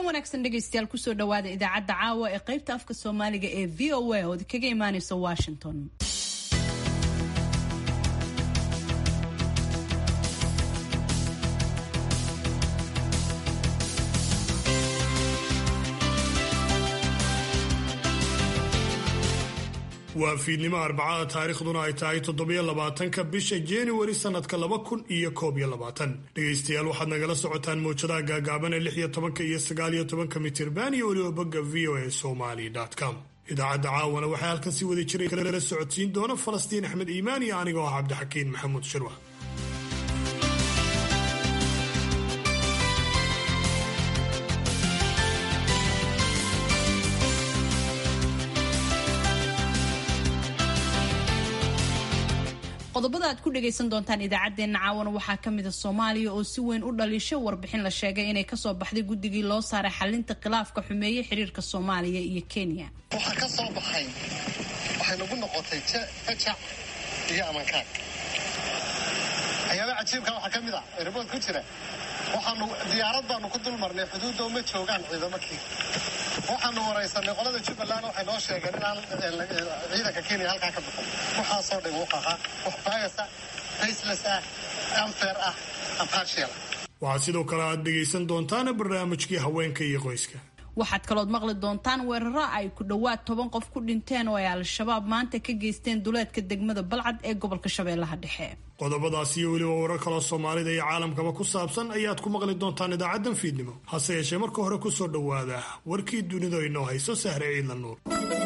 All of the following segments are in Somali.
wanaagsan dhegaystayaal kusoo dhawaada idaacadda caawa ee qaybta afka soomaaliga ee v o a ood kaga imaaneysa washington waa fiidnimo arbacada taariikhduna ay tahay toddobiyo labaatanka bisha januari sanadka laba kun iyo koob iyo labaatan dhegaystayaal waxaad nagala socotaan mowjadaha gaagaaban ee lix iyo tobanka iyo sagaal iyo tobanka mitirban iyo weliba bogga v o a somali com idaacadda caawana waxaa halkan si wada jiray kala socodsiin doona falastiin axmed iimaan iyo anigoo ah cabdixakiin maxamuud shirwa qodobada aad ku dhagaysan doontaan idaacaddeenna caawana waxaa ka mid a soomaaliya oo si weyn u dhaliisho warbixin la sheegay inay kasoo baxday guddigii loo saaray xalinta khilaafka xumeeye xiriirka soomaaliya iyo kenya waxaa ka soo baxay waxay nagu noqotay fajac iyo amankaag waxyaaba cajiibka waxaa ka mid ah erbood ku jira waxaanu diyaarad baanu ku dul marnay xuduudda uma joogaan ciidamakii waxaanu waraysanay qolada jubbaland waxay noo sheegeen inaan ciidanka kenya halkaa ka bixin waxaasoo dhan wuxaha wax baayasa faceless ah anfair ah ampartial waxaad sidoo kale aad dhegaysan doontaan barnaamijkii haweenka iyo qoyska waxaad kalood maqli doontaan weeraro ay ku dhowaad toban qof ku dhinteen oo ay al-shabaab maanta ka geysteen duleedka degmada balcad ee gobolka shabeellaha dhexe qodobadaas iyo weliba warar kaloo soomaalida iyo caalamkaba ku saabsan ayaad ku maqli doontaan idaacaddan fiidnimo hase yeeshee marka hore ku soo dhowaada warkii dunidu inoo hayso sahre ciidla nuur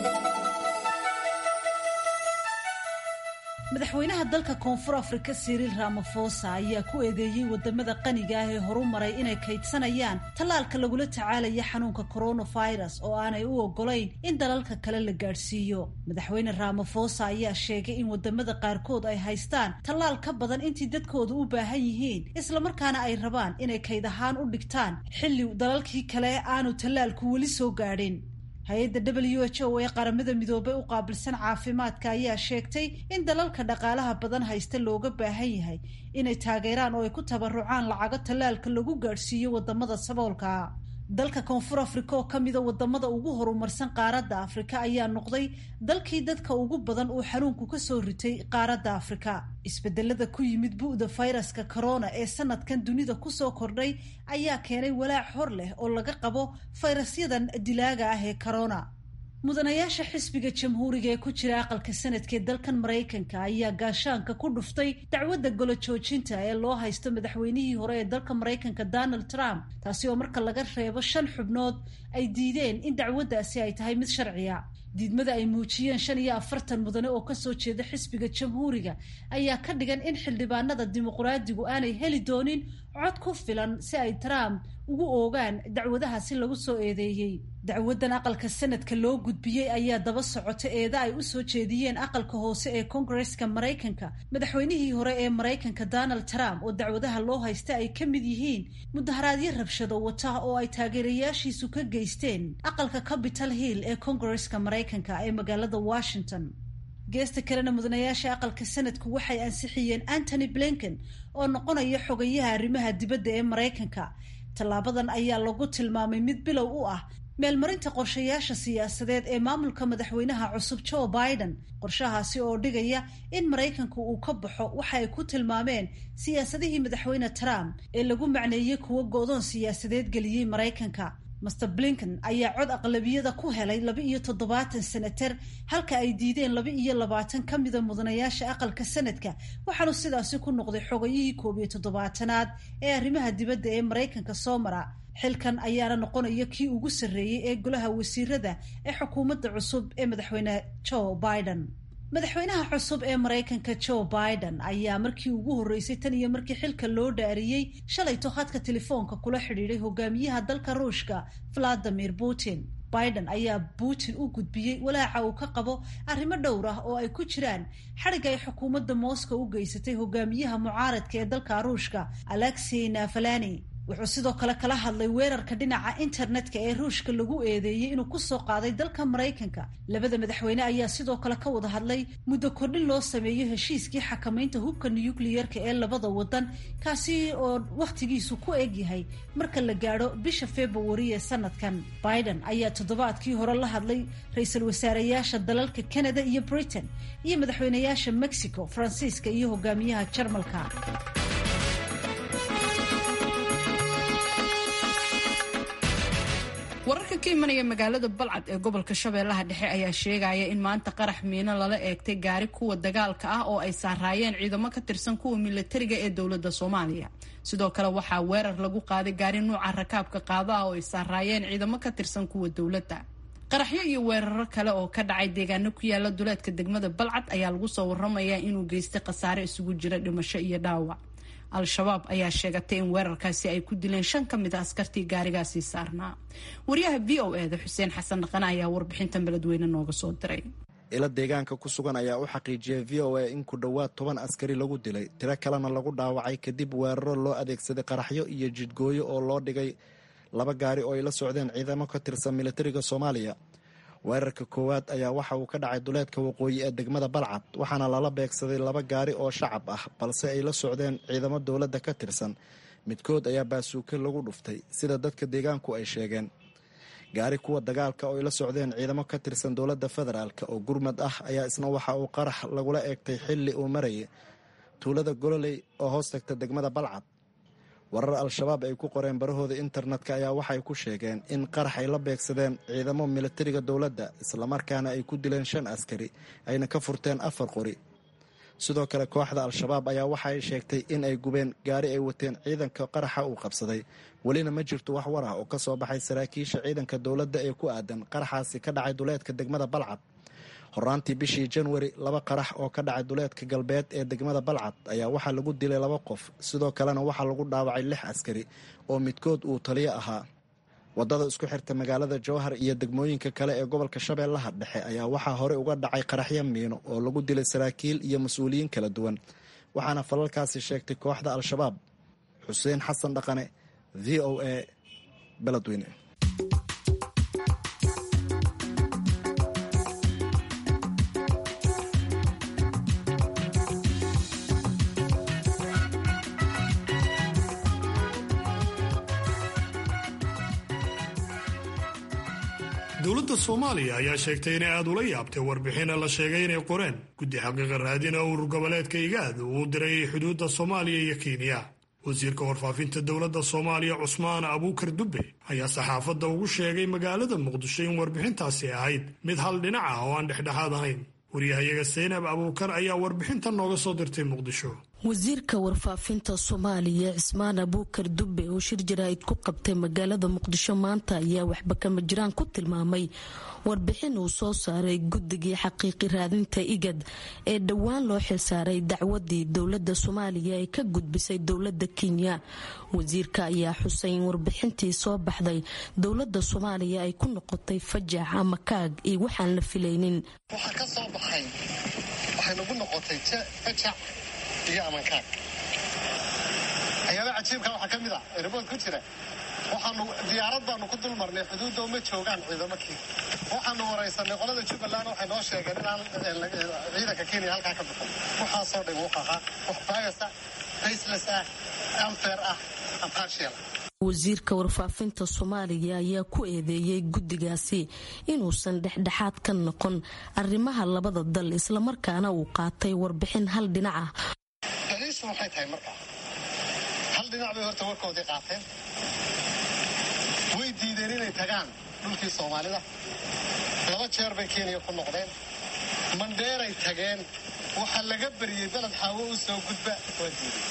madaxweynaha dalka koonfur afrika siriil ramafosa ayaa ku eedeeyey wadamada qaniga ah ee horu maray inay kaydsanayaan tallaalka lagula tacaalaya xanuunka coronavirus oo aanay u ogolayn in dalalka kale la gaadhsiiyo madaxweyne ramafosa ayaa sheegay in wadamada qaarkood ay haystaan tallaal ka badan intii dadkooda u baahan yihiin islamarkaana ay rabaan inay kayd ahaan u dhigtaan xilli dalalkii kale aanu tallaalku weli soo gaadhin hay-adda w h o ee qaramada midoobay u qaabilsan caafimaadka ayaa sheegtay in dalalka dhaqaalaha badan haysta looga baahan yahay inay taageeraan oo ay ku tabarucaan lacago tallaalka lagu gaadhsiiyo wadamada saboolka dalka koonfur afrika oo kamida wadamada ugu horumarsan qaaradda afrika ayaa noqday dalkii dadka ugu badan uu xanuunku kasoo ritay qaaradda afrika isbedelada ku yimid bu-da fayraska corona ee sanadkan dunida kusoo kordhay ayaa keenay walaac hor leh oo laga qabo fayrasyadan dilaaga ah ee corona mudanayaasha xisbiga jamhuuriga ee ku jira aqalka sanadka ee dalkan maraykanka ayaa gaashaanka ku dhuftay dacwadda golo joojinta ee loo haysto madaxweynihii hore ee dalka maraykanka donald trump taasi oo marka laga reebo shan xubnood ay diideen in dacwaddaasi ay tahay mid sharciya diidmada ay muujiyeen shan iyo afartan mudane oo kasoo jeeda xisbiga jamhuuriga ayaa ka dhigan in xildhibaanada dimuqraadigu aanay heli doonin cod ku filan si ay trump ugu oogaan dacwadahaasi lagu soo eedeeyey dacwadan aqalka sanadka loo gudbiyey ayaa daba socota eeda ay usoo jeediyeen aqalka hoose ee koongareska maraykanka madaxweynihii hore ee maraykanka donald trump oo dacwadaha loo haysta ay ka mid yihiin mudaharaadyo rabshado wata oo ay taageerayaashiisu ka geysteen aqalka capital hill ee koongareska maraykanka ee magaalada washington geesta kalena mudanayaasha aqalka sanadku waxay ansixiyeen antony blinken oo noqonaya xogayaha arrimaha dibadda ee maraykanka tallaabadan ayaa lagu tilmaamay mid bilow u ah meelmarinta qorshayaasha siyaasadeed ee maamulka madaxweynaha cusub joe biden qorshahaasi oo dhigaya in maraykanku uu ka baxo waxa ay ku tilmaameen siyaasadihii madaxweyne trump ee lagu macneeyey kuwo go-doon siyaasadeed geliyey maraykanka master blinken ayaa cod aqlabiyada ku helay laba iyo toddobaatan senater halka ay diideen laba iyo labaatan ka mida mudanayaasha aqalka sanadka waxaanu sidaasi ku noqday xogayihii koob iyo toddobaatanaad ee arrimaha dibadda ee maraykanka soo mara xilkan ayaana noqonaya kii ugu sarreeyey ee golaha wasiirada ee xukuumadda cusub ee madaxweyne joe biden madaxweynaha cusub ee maraykanka joe biden ayaa markii ugu horreysay tan iyo markii xilka loo dhaariyey shalayto khadka telefoonka kula xidhiiday hogaamiyaha dalka ruushka valadimir putin biden ayaa putin u gudbiyey walaaca uu ka qabo arrimo dhowr ah oo ay ku jiraan xadhig ay xukuumadda moscow u geysatay hogaamiyaha mucaaradka ee dalka ruushka alexey navalani wuxuu sidoo kale kala hadlay weerarka dhinaca internetka ee ruushka lagu eedeeyey inuu kusoo qaaday dalka maraykanka labada madaxweyne ayaa sidoo kale ka wada hadlay muddo kordhin loo sameeyo heshiiskii xakamaynta hubka nukliyeerka ee labada wadan kaasi oo wakhtigiisu ku egyahay marka la gaadho bisha februari ee sanadkan biden ayaa toddobaadkii hore la hadlay ra-iisul wasaareyaasha dalalka canada iyo britain iyo madaxweyneyaasha mexico faransiiska iyo hogaamiyaha jarmalka wararka ka imanaya magaalada balcad ee gobolka shabeellaha dhexe ayaa sheegaya in maanta qarax miino lala eegtay gaari kuwa dagaalka ah oo ay saaraayeen ciidamo ka tirsan kuwa milatariga ee dowladda soomaaliya sidoo kale waxaa weerar lagu qaaday gaari nuuca rakaabka qaado ah oo ay saaraayeen ciidamo ka tirsan kuwa dowladda qaraxyo iyo weeraro kale oo ka dhacay deegaano ku yaala duleedka degmada balcad ayaa lagu soo waramayaa inuu geystay khasaare isugu jira dhimasho iyo dhaawac al-shabaab ayaa sheegatay in weerarkaasi ay ku dileen shan ka mid a askartii gaarigaasi saarnaa wariyaha v o eda xuseen xasan dhaqane ayaa warbixintan beledweyne nooga soo diray ilo deegaanka ku sugan ayaa u xaqiijiyay v o a in ku dhowaad toban askari lagu dilay tiro kalena lagu dhaawacay kadib weeraro loo adeegsaday qaraxyo iyo jidgooyo oo loo dhigay laba gaari oo ay la socdeen ciidamo ka tirsan militariga soomaaliya weerarka koowaad ayaa waxa uu ka dhacay duleedka waqooyi ee degmada balcad waxaana lala beegsaday laba gaari oo shacab ah balse ay la socdeen ciidamo dowladda ka tirsan midkood ayaa baasuuke lagu dhuftay sida dadka deegaanku ay sheegeen gaari kuwa dagaalka oo ay la socdeen ciidamo ka tirsan dowladda federaalk oo gurmad ah ayaa isna waxa uu qarax lagula eegtay xilli uu marayay tuulada gololey oo hoos tagta degmada balcad warar al-shabaab ay ku qoreen barahooda internetka ayaa waxay ku sheegeen in qarax ay la beegsadeen ciidamo militariga dowladda islamarkaana ay ku dileen shan askari ayna ka furteen afar qori sidoo kale kooxda al-shabaab ayaa waxaay sheegtay in ay gubeen gaari ay wateen ciidanka qaraxa uu qabsaday welina ma jirto wax war ah oo ka soo baxay saraakiisha ciidanka dowladda ee ku aadan qaraxaasi ka dhacay duleedka degmada balcad horaantii bishii janwari laba qarax oo ka dhacay duleedka galbeed ee degmada balcad ayaa waxaa lagu dilay laba qof sidoo kalena waxaa lagu dhaawacay lix askari oo midkood uu taliyo ahaa wadada isku xirta magaalada jowhar iyo degmooyinka kale ee gobolka shabeellaha dhexe ayaa waxaa horey uga dhacay qaraxyo miino oo lagu dilay saraakiil iyo mas-uuliyiin kala duwan waxaana falalkaasi sheegtay kooxda al-shabaab xuseen xasan dhaqane v o a beledweyne dowladda soomaaliya ayaa sheegtay inay aada ula yaabtay warbixina la sheegay inay qoreen guddi xaqiiqa raadina urur goboleedka igaad uu diray xuduudda soomaaliya iyo kenya wasiirka warfaafinta dowladda soomaaliya cusmaan abuukar dubbe ayaa saxaafadda ugu sheegay magaalada muqdisho in warbixintaasi ahayd mid hal dhinac ah oo aan dhexdhexaad ahayn waryahayaga saynab abuukar ayaa warbixintan nooga soo dirtay muqdisho wasiirka warfaafinta soomaaliya cismaan abuukar dubbe oo shir jaraa'id ku qabtay magaalada muqdisho maanta ayaa waxba kama jiraan ku tilmaamay warbixin uu soo saaray guddigii xaqiiqi raadinta igad ee dhowaan loo xilsaaray dacwadii dowlada soomaaliya ee ka gudbisay dowlada kenya wasiirka ayaa xusay in warbixintii soo baxday dowlada soomaaliya ay ku noqotay fajax ama kaag iyo waxaan la filaynin waxaa ka soo baxay waxay nagu noqotay fajac iyo amankaag waxyaaba cajiibka waxaa ka mid ah erbood ku jira waxaanu diyaarad baanu ku dul marnay xuduudda uma joogaan ciidamakii waxaanu waraysanay qolada jubbaland waxay noo sheegeen inaan ciidanka kenya halkaa ka bixin waxaasoo dhan wuxuu ahaa wax bias ah faceless ah unfair ah impartial wasiirka warfaafinta soomaaliya ayaa ku eedeeyey guddigaasi inuusan dhexdhexaad ka noqon arrimaha labada dal islamarkaana uu qaatay warbixin hal dhinac ah daliishu waxay tahay markaa hal dhinac bay horta warkoodii qaateen way diideen inay tagaan dhulkii soomaalida laba jeer bay kenya ku noqdeen mandheeray tageen waxaa laga bariyey beled xaawo u soo gudba waa diiday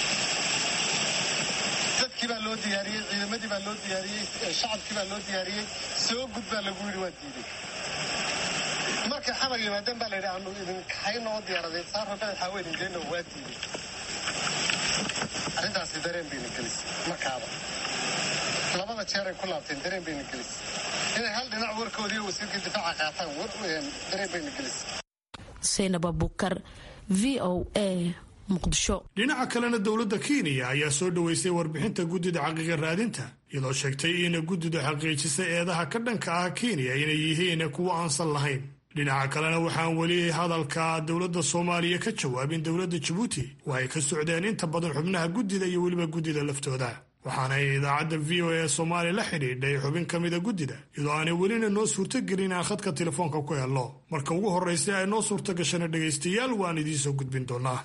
dadkii baa loo diyaariyey ciidamadii baa loo diyaariyey shacabkii baa loo diyaariyey soo gudbaa lagu yidhi waa diiday markay xamar yimaadeen baa layidhi aanu idinkahaynoo diyaaradeed saaro beled xaawo idin geyno waa diiday arrintaasi dareen bayna gelisay markaaba labada jeeray ku laabteen dareen bayna gelisay inay hal dhinac warkoodii wasiirkii difaaca qaataan dareen bayna gelisay saynab abukar v o a muqdisho dhinaca kalena dowladda kenya ayaa soo dhoweysay warbixinta guddida xaqiiqa raadinta iyadoo sheegtay in guddidu xaqiijisay eedaha ka dhanka ah kenya inay yihiin kuwo aansan lahayn dhinaca kalena waxaan weli hadalka dowladda soomaaliya ka jawaabin dowladda jabuuti oo ay ka socdeen inta badan xubnaha guddida iyo weliba guddida laftooda waxaana idaacadda v o a soomaaliya la xidhiidhay xubin ka mida guddida iyadoo aanay welina noo suurtogelin aan khadka telefoonka ku helno marka ugu horraysa ay noo suurto gashana dhegaystayaal waan idiinsoo gudbin doonaa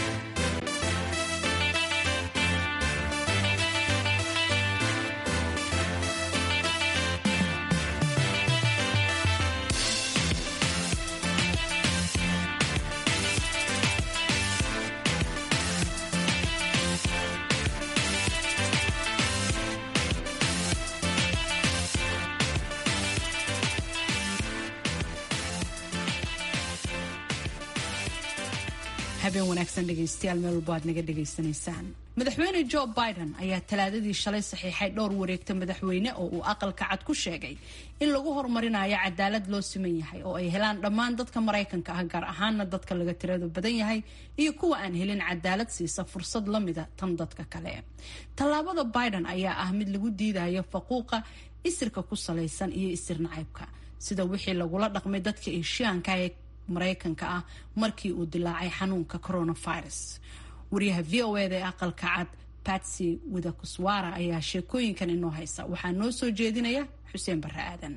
habeen wanaagsan dhegaystayaal meel walbo aad naga dhegaysanaysaan madaxweyne joe biden ayaa talaadadii shalay saxiixay dhowr wareegta madaxweyne oo uu aqalka cad ku sheegay in lagu horumarinayo cadaalad loo siman yahay oo ay helaan dhammaan dadka maraykanka ah gaar ahaana dadka laga tirada badan yahay iyo kuwa aan helin cadaalad siisa fursad la mida tan dadka kale tallaabada biden ayaa ah mid lagu diidayo faquuqa isirka ku salaysan iyo isir nacaybka sida wixii lagula dhaqmay dadka eshiyaanka ee maraykanka ah markii uu dilaacay xanuunka coronavirus wariyaha v o eda ee aqalka cad batsy widakuswara ayaa sheekooyinkan inoo haysa waxaa noo soo jeedinaya xuseen barre aadan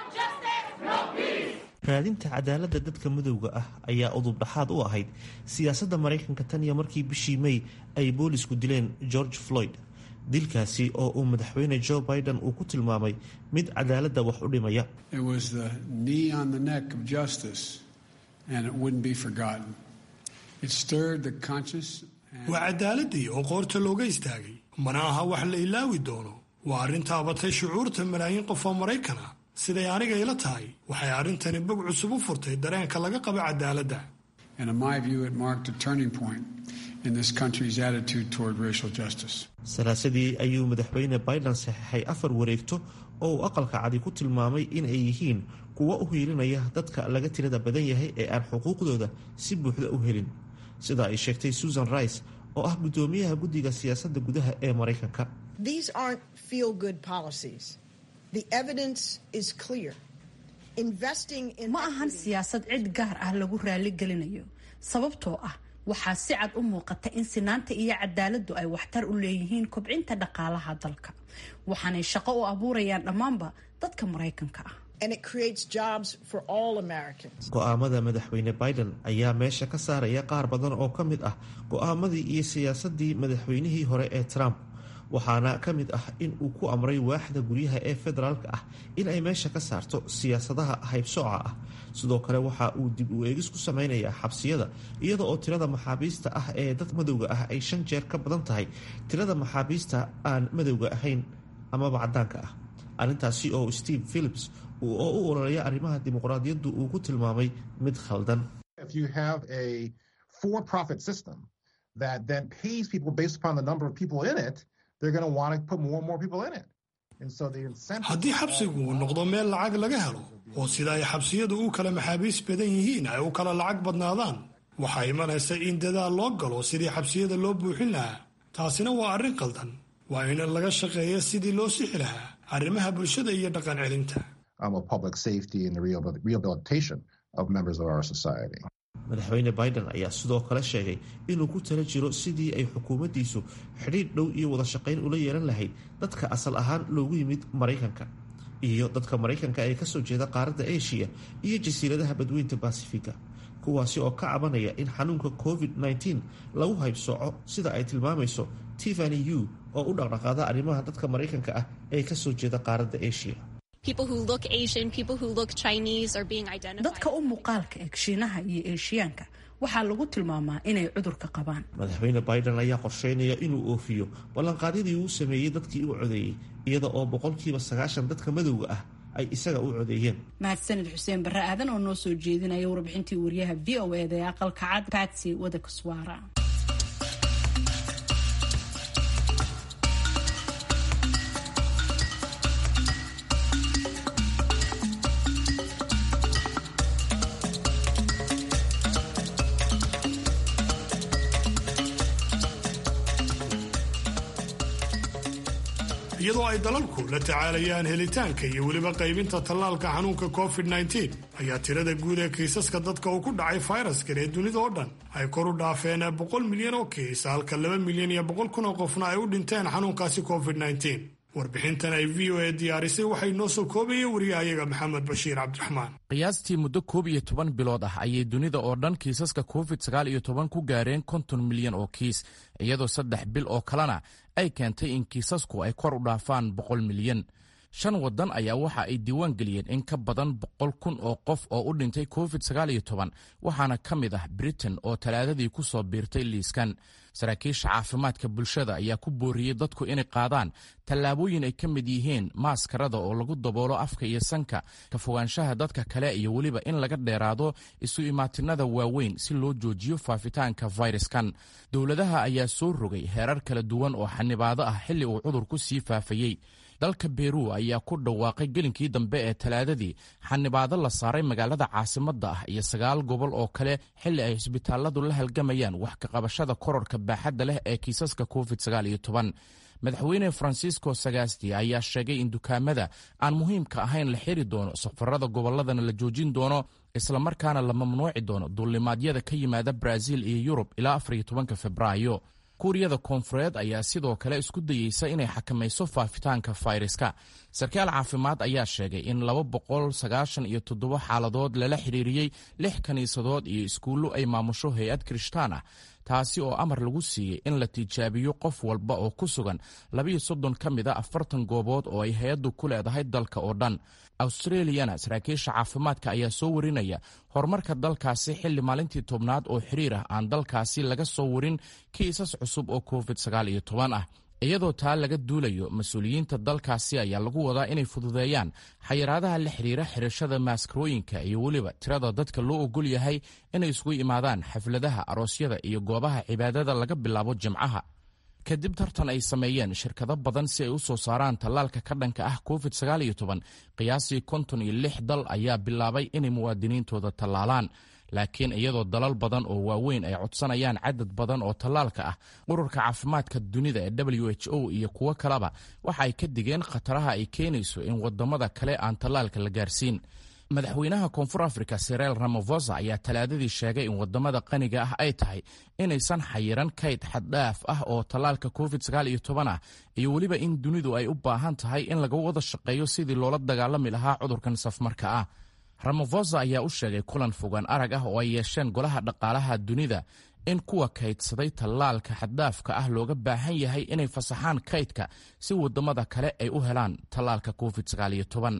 raadinta cadaaladda dadka madowga ah ayaa udubdhaxaad u ahayd siyaasadda maraykanka tan iyo markii bishii may ay boolisku dileen george floyd dilkaasi oo uu madaxweyne joe biden uu ku tilmaamay mid cadaaladda wax u dhimaya waa cadaaladii oo qoorta looga istaagay mana aha wax la ilaawi doono waa arrin taabatay shucuurta malaayiin qof oo maraykan ah siday aniga ila tahay waxay arrintani bog cusub u furtay dareenka laga qaba cadaaladda salaasadii ayuu madaxweyne biden saxeixay afar wareegto oo uu aqalka cadi ku tilmaamay in ay yihiin kuwa u hiilinaya dadka laga tirada badan yahay ee aan xuquuqdooda si buuxda u helin sida ay sheegtay susan rice oo ah guddoomiyaha guddiga siyaasadda gudaha ee maraykanka ma ahan siyaasad cid gaar ah lagu raali gelinayo sababtoo ah waxaa si cad u muuqata in sinaanta iyo cadaaladdu ay waxtar u leeyihiin kobcinta dhaqaalaha dalka waxaanay shaqo u abuurayaan dhammaanba dadka maraykanka ah go-aamada madaxweyne biden ayaa meesha ka saaraya qaar badan oo ka mid ah go-aamadii iyo siyaasadii madaxweynihii hore ee trump waxaana ka mid ah in uu ku amray waaxda guryaha ee federaalka ah in ay meesha ka saarto siyaasadaha haybsooca ah sidoo kale waxa uu dib u eegis ku sameynayaa xabsiyada iyada oo tirada maxaabiista ah ee dad madowga ah ay shan jeer ka badan tahay tirada maxaabiista aan madowga ahayn amaba cadaanka ah arrintaasi oo steve philips oo u ololeeya arrimaha dimuqraadiyaddu uu ku tilmaamay mid khaldan haddii xabsigu uu noqdo meel lacag laga helo oo sida ay xabsiyadu u kala maxaabiis badan yihiin ay u kala lacag badnaadaan waxaa imanaysa in dadaal loo galo sidii xabsiyada loo buuxin lahaa taasina waa arrin qaldan waa in laga shaqeeya sidii loo sixi lahaa arrimaha bulshada iyo dhaqan celinta madaxweyne biden ayaa sidoo kale sheegay inuu ku tala jiro sidii ay xukuumaddiisu xidhiidh dhow iyo wada shaqayn ula yeelan lahayd dadka asal ahaan loogu yimid maraykanka iyo dadka maraykanka ee kasoo jeeda qaaradda eshiya iyo jasiiradaha badweynta basifiga kuwaasi oo ka cabanaya in xanuunka covid-19 lagu haybsooco sida ay tilmaamayso tiffany u oo u dhaqdhaqaada arrimaha dadka maraykanka ah ee kasoo jeeda qaaradda eshiya dadka u muuqaalka eg shiinaha iyo eeshiyaanka waxaa lagu tilmaamaa inay cudurka qabaan madaxweyne biden ayaa qorsheynaya inuu oofiyo ballanqaadyadii uu sameeyey dadkii u codeeyey iyada oo boqolkiiba sagaashan dadka madowga ah ay isaga u codeeyeen mahadsanid xuseen barre aadan oo noo soo jeedinaya warbixintii wariyaha v o eda ee aqalka cad batsy wadakaswara iyadoo ay dalalku la tacaalayaan helitaanka iyo weliba qaybinta tallaalka xanuunka covid-19 ayaa tirada guud ee kiisaska dadka uu ku dhacay fayraskan ee dunida oo dhan ay kor u dhaafeen boqol milyan oo kiis halka laba milyan iyo boqol kun oo qofna ay u dhinteen xanuunkaasi covid-19 warbixintan ay v o a diyaarisay waxay noo soo koobayay wariyahayaga maxamed bashiir cabdiraxmaan qiyaastii muddo koob iyo toban bilood ah ayay dunida oo dhan kiisaska covid sagaal iyo toban ku gaareen konton milyan oo kiis iyadoo saddex bil oo kalena ay keentay in kiisasku ay kor u dhaafaan boqol milyan shan waddan ayaa waxa ay diiwaan geliyeen in ka badan boqol kun oo qof oo u dhintay covid sagaal iyo toban waxaana ka mid ah britain oo talaadadii ku soo biirtay liiskan saraakiisha caafimaadka bulshada ayaa ku booriyey dadku inay qaadaan tallaabooyin ay ka mid yihiin maaskarada oo lagu daboolo afka iyo sanka ka fogaanshaha dadka kale iyo weliba in laga dheeraado isu imaatinada waaweyn si loo joojiyo faafitaanka fayraskan dowladaha ayaa soo rogay heerar kala duwan oo xanibaado ah xilli uu cudurku sii faafayey dalka beru ayaa ku dhawaaqay gelinkii dambe ee talaadadii xanibaado la saaray magaalada caasimadda ah iyo sagaal gobol oo kale xilli ay cisbitaaladu la halgamayaan wax ka qabashada kororka baaxadda leh ee kiisaska covid sagaal iyo toban madaxweyne francisco sagasti ayaa sheegay in dukaamada aan muhiimka ahayn la xiri doono safarada gobolladana la joojin doono islamarkaana la mamnuuci doono duulimaadyada ka yimaada brazil iyo yurub ilaa afar iyo tobanka februaayo kuuriyada koonfureed ayaa sidoo kale isku dayeysa inay xakamayso faafitaanka fayraska sarkaal caafimaad ayaa sheegay in laba boqol sagaashan iyo toddoba xaaladood lala xiriiriyey lix kiniisadood iyo iskuullo ay maamusho hay-ad kirishtaan ah taasi oo amar lagu siiyey in la tijaabiyo qof walba oo ku sugan labiyo soddon ka mid a afartan goobood oo ay hay-addu ku leedahay dalka oo dhan australiyana saraakiisha caafimaadka ayaa soo warinaya horumarka dalkaasi xilli maalintii tobnaad oo xiriir ah aan dalkaasi laga soo warin kiisas cusub oo covid sagaal iyo toban ah iyadoo taa laga duulayo mas-uuliyiinta dalkaasi ayaa lagu wadaa inay fududeeyaan xayiraadaha la xiriira xirashada maaskarooyinka iyo weliba tirada dadka loo ogol yahay inay isugu imaadaan xafladaha aroosyada iyo goobaha cibaadada laga bilaabo jimcaha kadib tartan ay sameeyeen shirkado badan si ay u soo saaraan tallaalka ka dhanka ah covid sagaal iyo toban qiyaasii konton iyo lix dal ayaa bilaabay inay muwaadiniintooda tallaalaan laakiin iyadoo dalal badan oo waaweyn ay codsanayaan cadad badan oo tallaalka ah ururka caafimaadka dunida ee w h o iyo kuwo kaleba waxa ay ka digeen khataraha ay keenayso in wadamada kale aan tallaalka la gaarsiin madaxweynaha koonfur africa sirel ramafosa ayaa talaadadii sheegay in wadamada qaniga ah ay tahay inaysan xayiran kayd xaddhaaf ah oo tallaalka covid sagaal iyo toban ah iyo weliba in dunidu ay u baahan tahay in laga wada shaqeeyo sidii loola dagaalami lahaa cudurkan safmarka ah ramafosa ayaa u sheegay kulan fogaan arag ah oo ay yeesheen golaha dhaqaalaha dunida in kuwa kaydsaday tallaalka xaddaafka ah looga baahan yahay inay fasaxaan kaydka si wadamada kale ay u helaan tallaalka covid sagaal iyo toban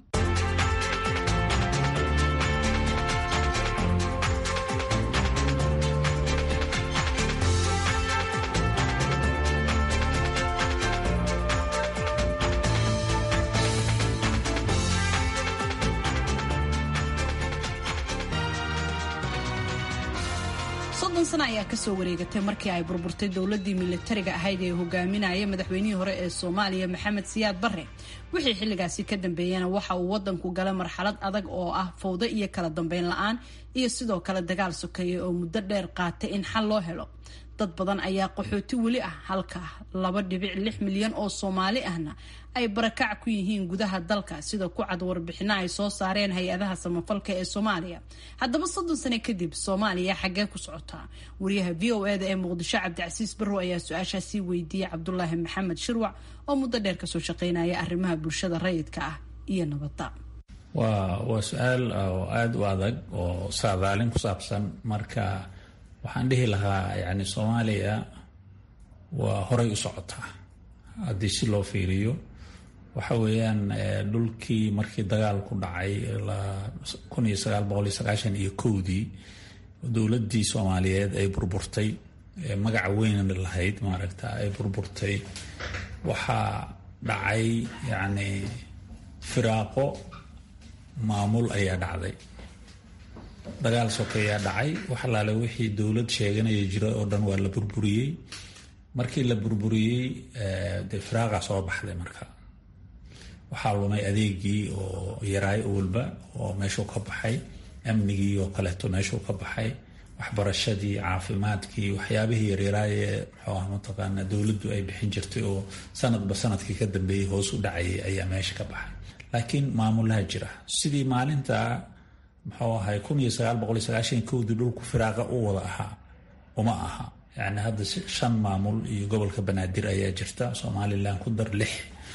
soddon sano ayaa kasoo wareegatay markii ay burburtay dowladii milatariga ahayd ee hogaaminaya madaxweynihii hore ee soomaaliya maxamed siyaad barre wixii xilligaasi ka dambeeyana waxa uu wadanku galay marxalad adag oo ah fawdo iyo kala dambeyn la-aan iyo sidoo kale dagaal sokeeye oo muddo dheer qaatay in xal loo helo dad badan ayaa qaxooti weli ah halka laba dhibic lix milyan oo soomaali ahna ay barakac ku yihiin gudaha dalka sida ku cad warbixino ay soo saareen hay-adaha samafalka ee soomaaliya haddaba soddon sane kadib soomaaliya xaggee ku socotaa wariyaha v o eda ee muqdisho cabdicasiis barrow ayaa su-aashaasii weydiiyey cabdulaahi maxamed shirwac oo muddo dheer kasoo shaqeynaya arrimaha bulshada rayidka ah iyo nabadda waa waa su-aal oo aada u adag oo saadaalin ku saabsan marka waxaan dhihi lahaa yani soomaaliya waa horay u socotaa haddii si loo fiiriyo waxa weeyaan dhulkii markii dagaal ku dhacay kun iyo sagaal boqol iyo sagaashan iyo kowdii dowladdii soomaaliyeed ay burburtay magaca weyn lahayd maaragta ay burburtay waxaa dhacay yacni firaaqo maamul ayaa dhacday dagaal sokeeyaa dhacay wax alaale wixii dowlad sheeganaya jira oo dhan waa la burburiyey markii la burburiyey dee firaaqa soo baxday marka waxaa lumay adeegii oo yaraay walba oo meeshuu ka baxay amnigii oo kaleeto meeshuu ka baxay waxbarashadii caafimaadkii waxyaabihii yaryaraaye muxuu ah mataqaana dowladdu ay bixin jirtay oo sanadba sanadkii ka dambeeyey hoos u dhacayay ayaa meesha ka baxay laakiin maamulaha jira sidii maalinta muxuu ahay kun iyo sagaal boqol iyo sagaashan kowdii dhulku firaaqa u wada ahaa uma aha yani hadda shan maamul iyo gobolka banaadir ayaa jirta somalilan ku dar lix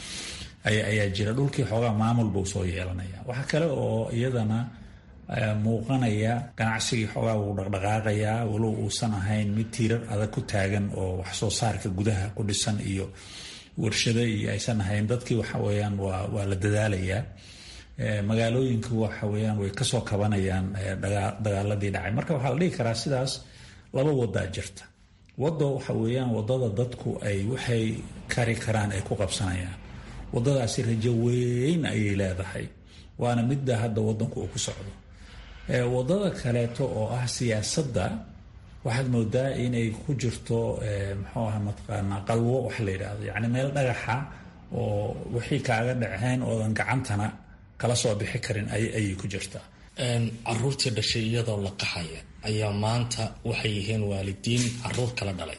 ayaa jira dhulkii xoogaa maamul buu soo yeelanaya waxaa kale oo iyadana muuqanaya ganacsigii xoogaa wuu dhaqdhaqaaqayaa walow uusan ahayn mid tiirar adag ku taagan oo wax soo saarka gudaha ku dhisan iyo warshado iyo aysan ahayn dadkii waxa weyaan waa la dadaalayaa magaalooyinka waxa weyaan way kasoo kabanayaan dagaaladii dhacay marka waxaa la dhihi karaa sidaas laba wadaa jirta wado waxa weyaan wadada dadku ay waxay kari karaan ay ku qabsanayaan wadadaasi rajo weyn ayay leedahay waana midda hadda wadanku uu ku socdo wadada kaleeto oo ah siyaasadda waxaad moodaa inay ku jirto muxuu aha mataqaanaa qalwo wax la yidhaahdo yacni meel dhagaxa oo wixii kaaga dhaceen oodan gacantana kala soo bixi karin ayay ku jirtaa caruurtii dhashay iyadoo la qaxaya ayaa maanta waxay yihiin waalidiin caruur kala dhalay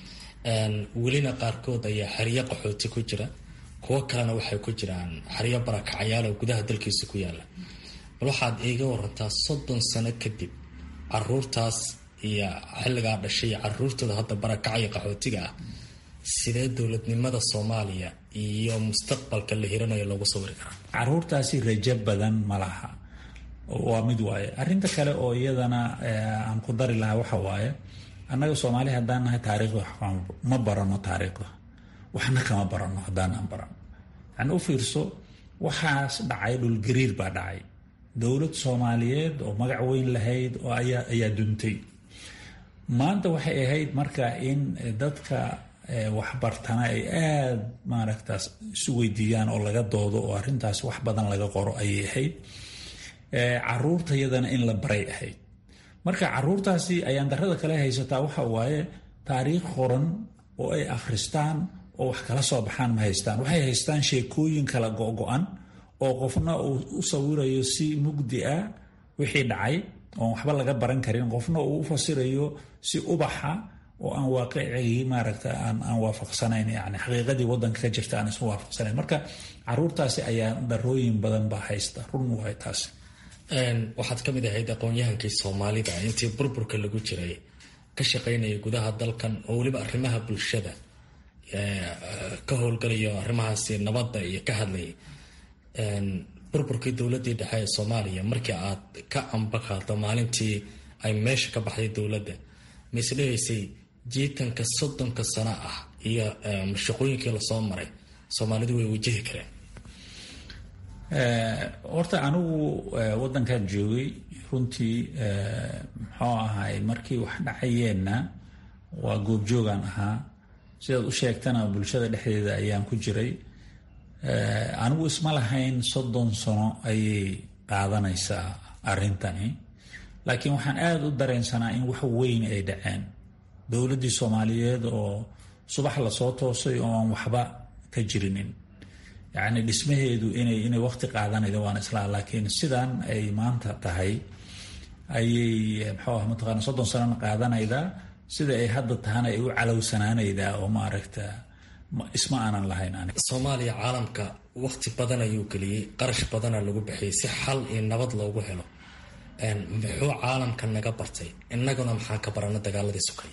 welina qaarkood ayaa xeryo qaxooti ku jira kuwo kalena waxay ku jiraan xeryo barakacayaal oo gudaha dalkiisa ku yaala bal waxaad iiga warantaa soddon sano kadib caruurtaas iyo xilligaa dhashay iyo caruurtooda hadda barakacaya qaxootiga ah sidee dowladnimada soomaaliya iyo mustaqbalka la hiranayo loogu sawiri karaa caruurtaasi rajo badan ma laha waa mid waaye arinta kale oo iyadana aan ku dari lahaa waxa waaye annaga soomaali haddaan nahay taariikhda ma barano taariikhda waxna kama barano haddaanaan barano yani u fiirso waxaas dhacay dhulgariir baa dhacay dowlad soomaaliyeed oo magac weyn lahayd oo ayaa duntay maanta waxay ahayd marka in dadka waxbartana ay aada maaragtaas isu weydiiyaan oo laga doodo oo arrintaas wax badan laga qoro ayay ahayd caruurta yadana in la baray ahayd marka caruurtaasi ayaan darada kale haysataa waxa waaye taariikh qoran oo ay akhristaan oo wax kala soo baxaan ma haystaan waxay haystaan sheekooyin kala go-go-an oo qofna uu u sawirayo si mugdi ah wixii dhacay oon waxba laga baran karin qofna uu u fasirayo si ubaxa oo aan waaqicigii maaragta aan waafaqsanayn yani xaqiiqadii wadanka ka jirta aan isu waafaqsanayn marka caruurtaasi ayaa darooyin badan baa haysta run waay taasi waxaad ka mid ahayd aqoon-yahankii soomaalida intii burburka lagu jiray ka shaqaynaya gudaha dalkan oo weliba arrimaha bulshada ka howlgalayo arrimahaasi nabadda iyo ka hadlayay burburkii dowladii dhexe ee soomaaliya markii aad ka ambaqaado maalintii ay meesha ka baxday dowladda ma isdhehaysay jiitanka soddonka sano ah iyo mashaqooyinkii lasoo maray soomaalidu way wajahi kareen horta anigu wadankan joogay runtii muxuu ahay markii wax dhacayeenna waa goobjoogaan ahaa sidaad u sheegtana bulshada dhexdeeda ayaan ku jiray anigu isma lahayn soddon sano ayay qaadanaysaa arrintani laakiin waxaan aada u dareensanaa in wax weyn ay dhaceen dowladdii soomaaliyeed oo subax lasoo toosay oo aan waxba ka jirinin yacni dhismaheedu inay inay waqti qaadanayda waan islaa laakiin sidan ay maanta tahay ayay muxuu ah mataqaana soddon sanona qaadanaydaa sida ay hadda tahana ay u calowsanaanaydaa oo maaragta isma aanan lahayn aniga soomaaliya caalamka waqti badan ayuu geliyey qarash badana lagu bixiyey si xal iyo nabad loogu helo muxuu caalamka naga bartay innaguna maxaan ka barana dagaaladii sukay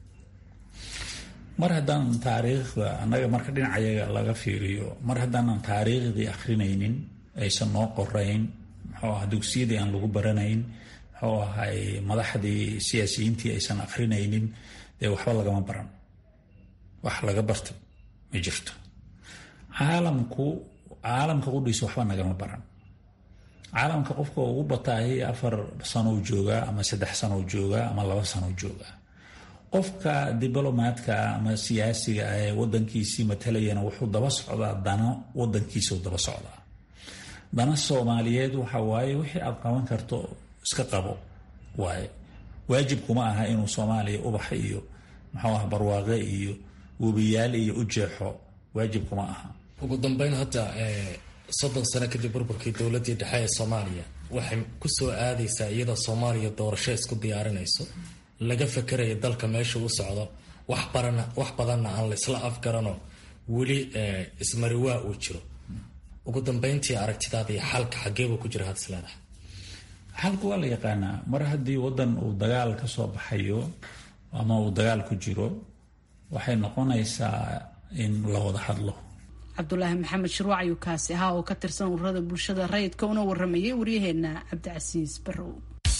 mar haddaanan taariikhda annaga marka dhinacayaga laga fiiriyo mar haddaanan taariikhdii akrinaynin aysan noo qorayn muxuu aha dugsiyadii aan lagu baranayn muxuu ahay madaxdii siyaasiyiintii aysan akrinaynin dee waxba lagama baran wax laga bartay ma jirto caalamku caalamka qudhiisa waxba nagama baran caalamka qofka ugu bataahi afar sanow joogaa ama saddex sanow joogaa ama laba sanow joogaa qofka diblomaadka ama siyaasiga ah ee wadankiisii matalayana wuxuu daba socdaa dano wadankiisa daba socdaa dana soomaaliyeed waxa waaye wixii aad qaban karto iska qabo waaye waajibkuma aha inuu soomaaliya ubax iyo muxuu ah barwaaqe iyo webiyaal iyo u jeexo waajibkuma aha ugu dambeyn hadda soddon sano kadib burburkii dowladii dhexe ee soomaaliya waxay kusoo aadaysaa iyadoo soomaaliya doorasho isku diyaarinayso laga fakerayo dalka meesha u socdo wax barana wax badanna aan laysla afgarano weli ismariwaa uu jiro ugu dambeyntii aragtidaada iyo xalka xageebuu ku jira had isleedahay xalka waa la yaqaanaa mar haddii wadan uu dagaal ka soo baxayo ama uu dagaal ku jiro waxay noqonaysaa in la wada hadlo cabdulaahi maxamed shirwac ayuu kaasi ahaa oo ka tirsan ururada bulshada rayidka una waramayay waryaheena cabdicasiis barrow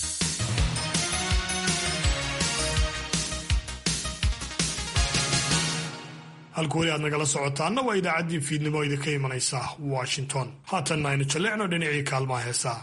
halka weli aad nagala socotaana waa idaacaddii fiidnimo idinka imanaysa washington haatanna aynu jalleecno dhinacii kaalmaha heesaa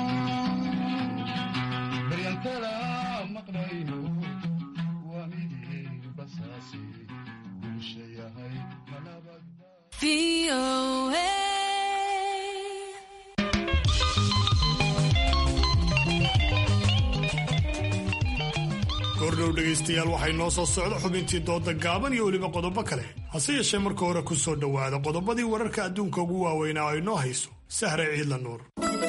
baryankala maqlayno waa midi goordhow dhegaystayaal waxay noo soo socda xubintii dooda gaaban iyo weliba qodobo kale hase yeeshee marka hore ku soo dhowaada qodobadii wararka adduunka ugu waaweynaa ay noo hayso sahre ciidla nuur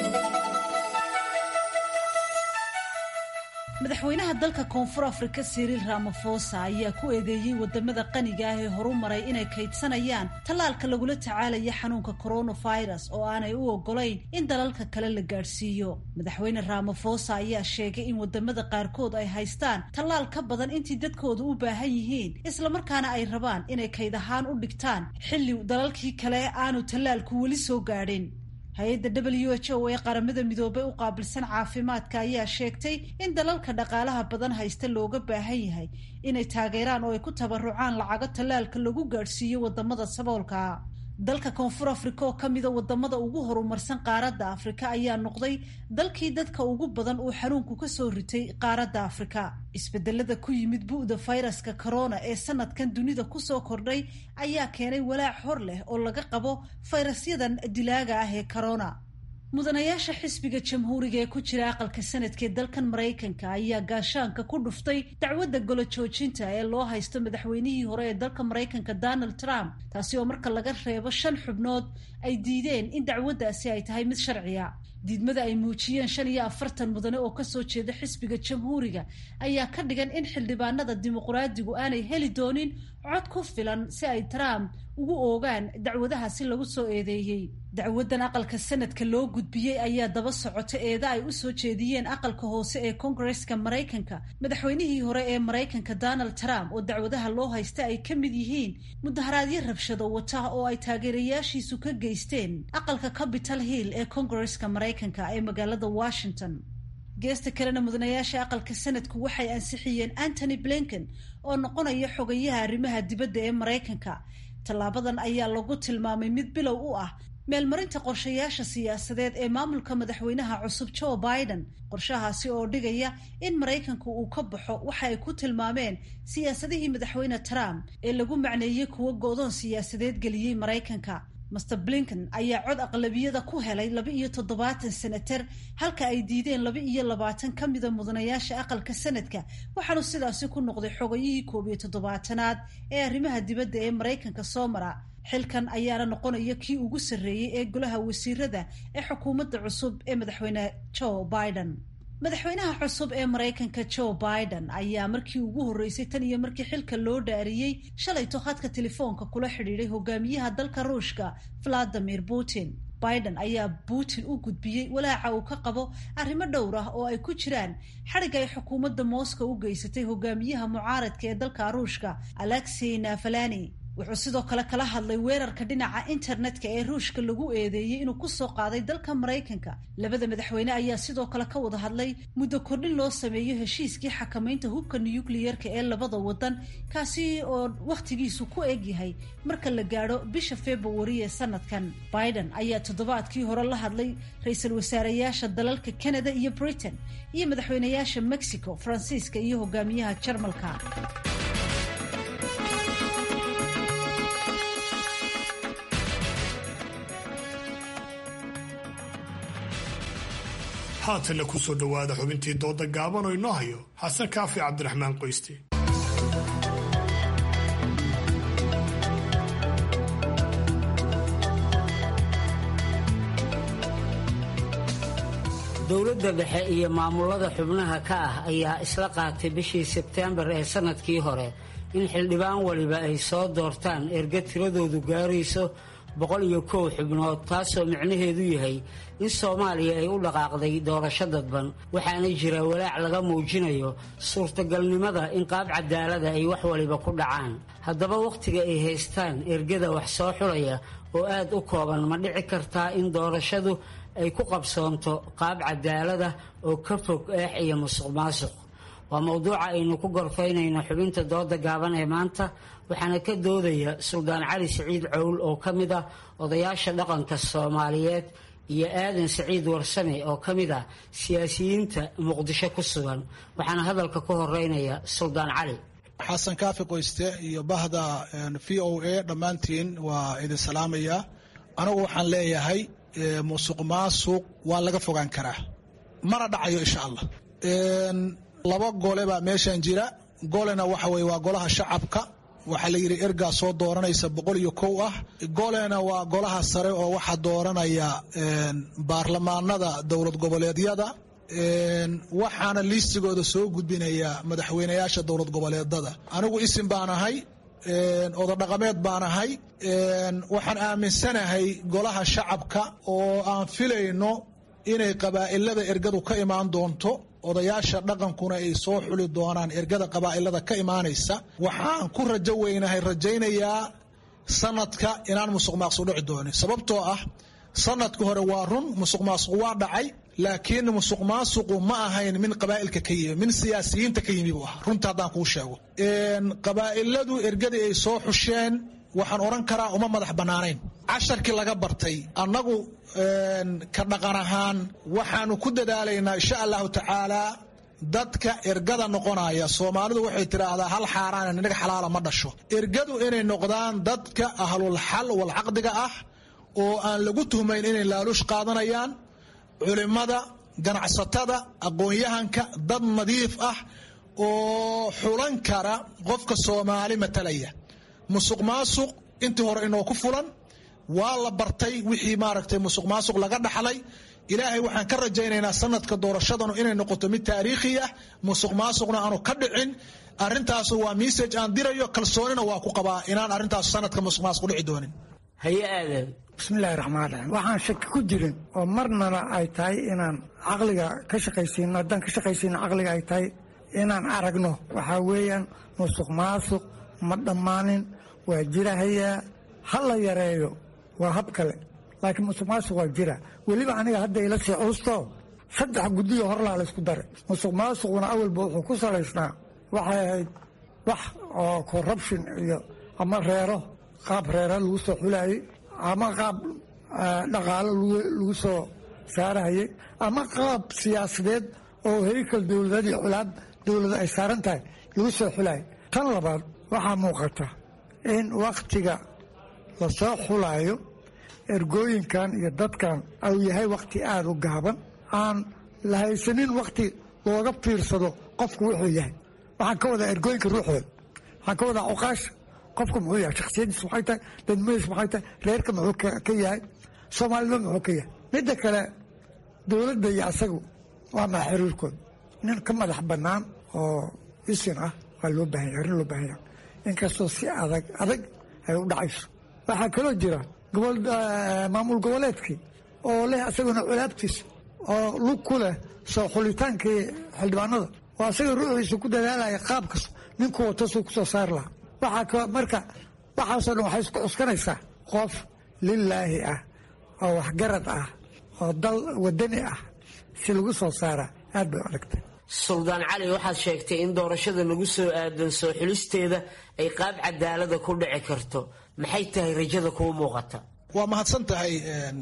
madaxweynaha dalka koonfur afrika siriil ramafosa ayaa ku eedeeyey wadamada qaniga ah ee horu maray inay kaydsanayaan tallaalka lagula tacaalaya xanuunka coronavirus oo aanay u ogolayn in dalalka kale la gaadhsiiyo madaxweyne ramafosa ayaa sheegay in wadamada qaarkood ay haystaan tallaal ka badan intii dadkooda u baahan yihiin islamarkaana ay rabaan inay kayd ahaan u dhigtaan xilli dalalkii kale aanu tallaalku weli soo gaadhin hay-adda w h o ee qaramada midoobay u qaabilsan caafimaadka ayaa sheegtay in dalalka dhaqaalaha badan haysta looga baahan yahay inay taageeraan oo ay ku tabarucaan lacago tallaalka lagu gaadhsiiyo wadamada saboolka dalka koonfur afrika oo kamida wadamada ugu horumarsan qaaradda afrika ayaa noqday dalkii dadka ugu badan uu xanuunku kasoo ritay qaaradda afrika isbedelada ku yimid bu'da fayraska corona ee sanadkan dunida kusoo kordhay ayaa keenay walaac hor leh oo laga qabo fayrasyadan dilaaga ah ee corona mudanayaasha xisbiga jamhuuriga ee ku jira aqalka sanadka ee dalkan maraykanka ayaa gaashaanka ku dhuftay dacwadda golo joojinta ee loo haysto madaxweynihii hore ee dalka maraykanka donald trump taasi oo marka laga reebo shan xubnood ay diideen in dacwaddaasi ay tahay mid sharciya diidmada ay muujiyeen shan iyo afartan mudane oo kasoo jeeda xisbiga jamhuuriga ayaa ka dhigan in xildhibaanada dimuqraadigu aanay heli doonin cod ku filan si ay trump ugu oogaan dacwadahaasi lagu soo eedeeyey dacwadan aqalka sanadka loo gudbiyey ayaa daba socota eeda ay usoo jeediyeen aqalka hoose ee kongareska maraykanka madaxweynihii hore ee maraykanka donald trump oo dacwadaha loo haysta ay ka mid yihiin mudaharaadyo rabshado wata oo ay taageerayaashiisu ka geysteen aqalka capital hill ee kongareska maraykanka ee magaalada washington geesta kalena mudanayaasha aqalka sanadku waxay ansixiyeen antony blinken oo noqonaya xogayaha arrimaha dibadda ee maraykanka tallaabadan ayaa lagu tilmaamay mid bilow u ah meelmarinta qorshayaasha siyaasadeed ee maamulka madaxweynaha cusub joe biden qorshahaasi oo dhigaya in maraykanku uu ka baxo waxa ay ku tilmaameen siyaasadihii madaxweyne trump ee lagu macneeyey kuwo go-doon siyaasadeed geliyey maraykanka master blinken ayaa cod aqlabiyada ku helay laba iyo toddobaatan senater halka ay diideen laba iyo labaatan ka mida mudanayaasha aqalka sanadka waxaanu sidaasi ku noqday xogayihii koob iyo toddobaatanaad ee arrimaha dibadda ee maraykanka soo mara xilkan ayaana noqonaya kii ugu sarreeyey ee golaha wasiirada ee xukuumadda cusub ee madaxweyne joe biden madaxweynaha cusub ee maraykanka joe biden ayaa markii ugu horreysay tan iyo markii xilka loo dhaariyey shalayto khadka telefoonka kula xidhiidhay hogaamiyaha dalka ruushka valadimir putin biden ayaa putin u gudbiyey walaaca uu ka qabo arrimo dhowr ah oo ay ku jiraan xadhig ay xukuumadda moscow u geysatay hogaamiyaha mucaaradka ee dalka ruushka alexey navalani wuxuu sidoo kale kala hadlay weerarka dhinaca internetka ee ruushka lagu eedeeyey inuu kusoo qaaday dalka maraykanka labada madaxweyne ayaa sidoo kale ka wada hadlay muddo kordhin loo sameeyo heshiiskii xakamaynta hubka nukliyeerka ee labada wadan kaasi oo wakhtigiisu ku egyahay marka la gaadho bisha februari ee sanadkan biden ayaa toddobaadkii hore la hadlay ra-iisul wasaareyaasha dalalka canada iyo britain iyo madaxweyneyaasha mexico faransiiska iyo hogaamiyaha jarmalka haatanna ku soo dhowaada xubintii dooda gaaban oo inoo hayo xasan kaafi cabdiraxmaan qoyste dowladda dhexe iyo maamulada xubnaha ka ah ayaa isla qaatay bishii sebteembar ee sannadkii hore in xildhibaan waliba ay soo doortaan erga tiradoodu gaarayso boqol iyo kow xubnood taasoo micnaheedu yahay in soomaaliya ay u dhaqaaqday doorasho dadban waxaana jira walaac laga muujinayo suurtagalnimada in qaab cadaalada ay wax waliba ku dhacaan haddaba wakhtiga ay haystaan ergada wax soo xulaya oo aad u kooban ma dhici kartaa in doorashadu ay ku qabsoonto qaab cadaalada oo ka fog eex iyo musuq maasuq waa mowduuca aynu ku gorfaynayno xubinta dooda gaaban ee maanta waxaana ka doodaya suldaan cali siciid cowl oo ka mid ah odayaasha dhaqanka soomaaliyeed iyo aadan siciid warsame oo ka mid ah siyaasiyiinta muqdisho ku sugan waxaana hadalka ku horeynaya suldaan cali xasan kaafi qoyste iyo bahda v o a dhammaantiin waa idin salaamaya anigu waxaan leeyahay musuq maasuq waa laga fogaan karaa mana dhacayo insha allah laba gole baa meeshan jira golena waxa weye waa golaha shacabka waxaa la yidhi ergaa soo dooranaysa boqol iyo kow ah golena waa golaha sare oo waxaa dooranaya baarlamaanada dowlad goboleedyada waxaana liistigooda soo gudbinaya madaxweyneyaasha dowlad goboleedada anigu isim baan ahay ododhaqameed baan ahay waxaan aaminsanahay golaha shacabka oo aan filayno inay qabaa'ilada ergadu ka imaan doonto odayaasha dhaqankuna ay soo xuli doonaan ergada qabaa'ilada ka imaanaysa waxaan ku rajo weynahay rajaynayaa sanadka inaan musuq maaqsuq dhici doonin sababtoo ah sanadka hore waa run musuq maasuq waa dhacay laakiin musuq maasuqu ma ahayn min qabaa'ilka ka yimi min siyaasiyiinta ka yimi buu ah runta haddaan kuu sheego qabaa'iladu ergadii ay soo xusheen waxaan odhan karaa uma madax bannaanayn casharkii laga bartay annagu ka dhaqan ahaan waxaanu ku dadaalaynaa insha allahu tacaalaa dadka ergada noqonaya soomaalidu waxay tidhaahdaa hal xaaraan inaga xalaala ma dhasho ergadu inay noqdaan dadka ahlul xal wal caqdiga ah oo aan lagu tuhmayn inay laaluush qaadanayaan culimmada ganacsatada aqoon-yahanka dad nadiif ah oo xulan kara qofka soomaali matalaya musuq maasuq intii hore inoo ku fulan waa la bartay wixii maaragtay musuq maasuq laga dhaxlay ilaahay waxaan ka rajaynaynaa sanadka doorashadanu inay noqoto mid taariikhi ah musuq maasuqna aanu ka dhicin arintaasu waa message aan dirayo kalsoonina waa ku qabaa inaan arrintaas sanadka musuq maasuq dhici doonin haye aadan bismillahi raxmaan raxiim waxaan shaki ku jirin oo marnana ay tahay inaan caqliga ka shaqaysiino haddaan ka shaqaysiino caqliga ay tahay inaan aragno waxaa weeyaan musuq maasuq ma dhammaanin waa jirahayaa ha la yareeyo waa hab kale laakiin musuq maasuq waa jira weliba aniga hadda ila sii culusto saddex guddiyo horlaa la isku daray musuq maasuquna awalba wuxuu ku salaysnaa waxay ahayd wax oo corruption iyo ama reero qaab reera lagu soo xulaayey ama qaab dhaqaalo lagu soo saarahayey ama qaab siyaasadeed oo heykal dowladeed iyo culaab dowlada ay saaran tahay lagu soo xulaayay tan labaad waxaa muuqata in wakhtiga lasoo xulaayo ergooyinkan iyo dadkan au yahay wakhti aada u gaaban aan la haysanin wakhti looga fiirsado qofku wuxuu yahay waxaan ka wadaa ergooyinka ruuxooda waxaan ka wadaa cuqaasha qofku muxuu yahay shaksiyadiis maxay tahay dadmadiis maxay tahay reerka muxuu ka yahay soomaalida muxuu ka yahay midda kale dowladda iyo asagu waa maa xiriirkooda nin ka madax bannaan oo isin ah waa loo baahanya arrin loo baahanya inkastoo si adag adag ay u dhacayso waxaa kaloo jira gobol maamul goboleedkii oo leh asaguna culaabtiisa oo lug ku leh soo xulitaankii xildhibaanada oo asaga ruuxiisa ku dadaalaya qaabkas ninkuu watasuu ku soo saari lahaa waxaa marka waxaasoo dhan waxay isku cuskanaysaa qof lilaahi ah oo waxgarad ah oo dal wadani ah si lagu soo saara aad bay u adagtay suldaan cali waxaad sheegtay in doorashada lagu soo aadan soo xulisteeda ay qaab cadaalada ku dhici karto maxay tahay rajada kuu muuqata waa mahadsan tahay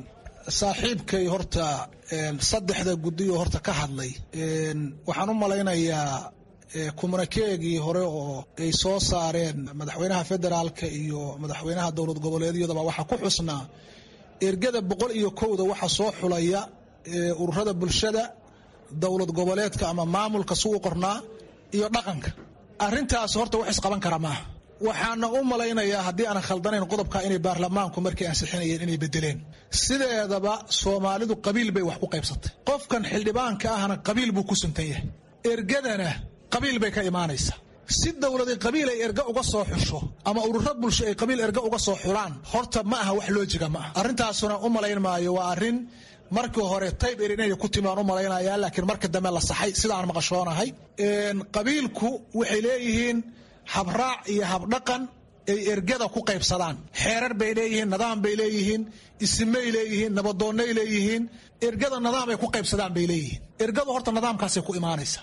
saaxiibkay horta saddexda guddiyo horta ka hadlay waxaan u malaynayaa kumanakeegii hore oo ay soo saareen madaxweynaha federaalka iyo madaxweynaha dowlad goboleedyadaba waxaa ku xusnaa ergada boqol iyo kowda waxa soo xulaya ururada bulshada dowlad goboleedka ama maamulka si u qornaa iyo dhaqanka arintaas horta wax isqaban kara maaha waxaana u malaynayaa haddii aanan khaldanayn qodobka inay baarlamaanku markay ansixinayeen inay bedeleen sideedaba soomaalidu qabiil bay wax ku qaybsatay qofkan xildhibaanka ahna qabiil buu ku suntan yahay ergadana qabiil bay ka imaanaysa si dowladi qabiil ay erga uga soo xusho ama ururo bulsho ay qabiil erga uga soo xulaan horta ma aha wax loojiga ma aha arrintaasuna u malayn maayo waa arrin markii hore tayb er inay ku timi aan u malaynaya laakiin marka dambe la saxay sidaan maqashoonahay qabiilku waxay leeyihiin habraac iyo habdhaqan ay ergada ku qaybsadaan xeerar bay leeyihiin nidaam bay leeyihiin isimay leeyihiin nabadoonnay leeyihiin ergada nidaam ay ku qaybsadaan bay leeyihiin ergadu horta nidaamkaasay ku imaanaysa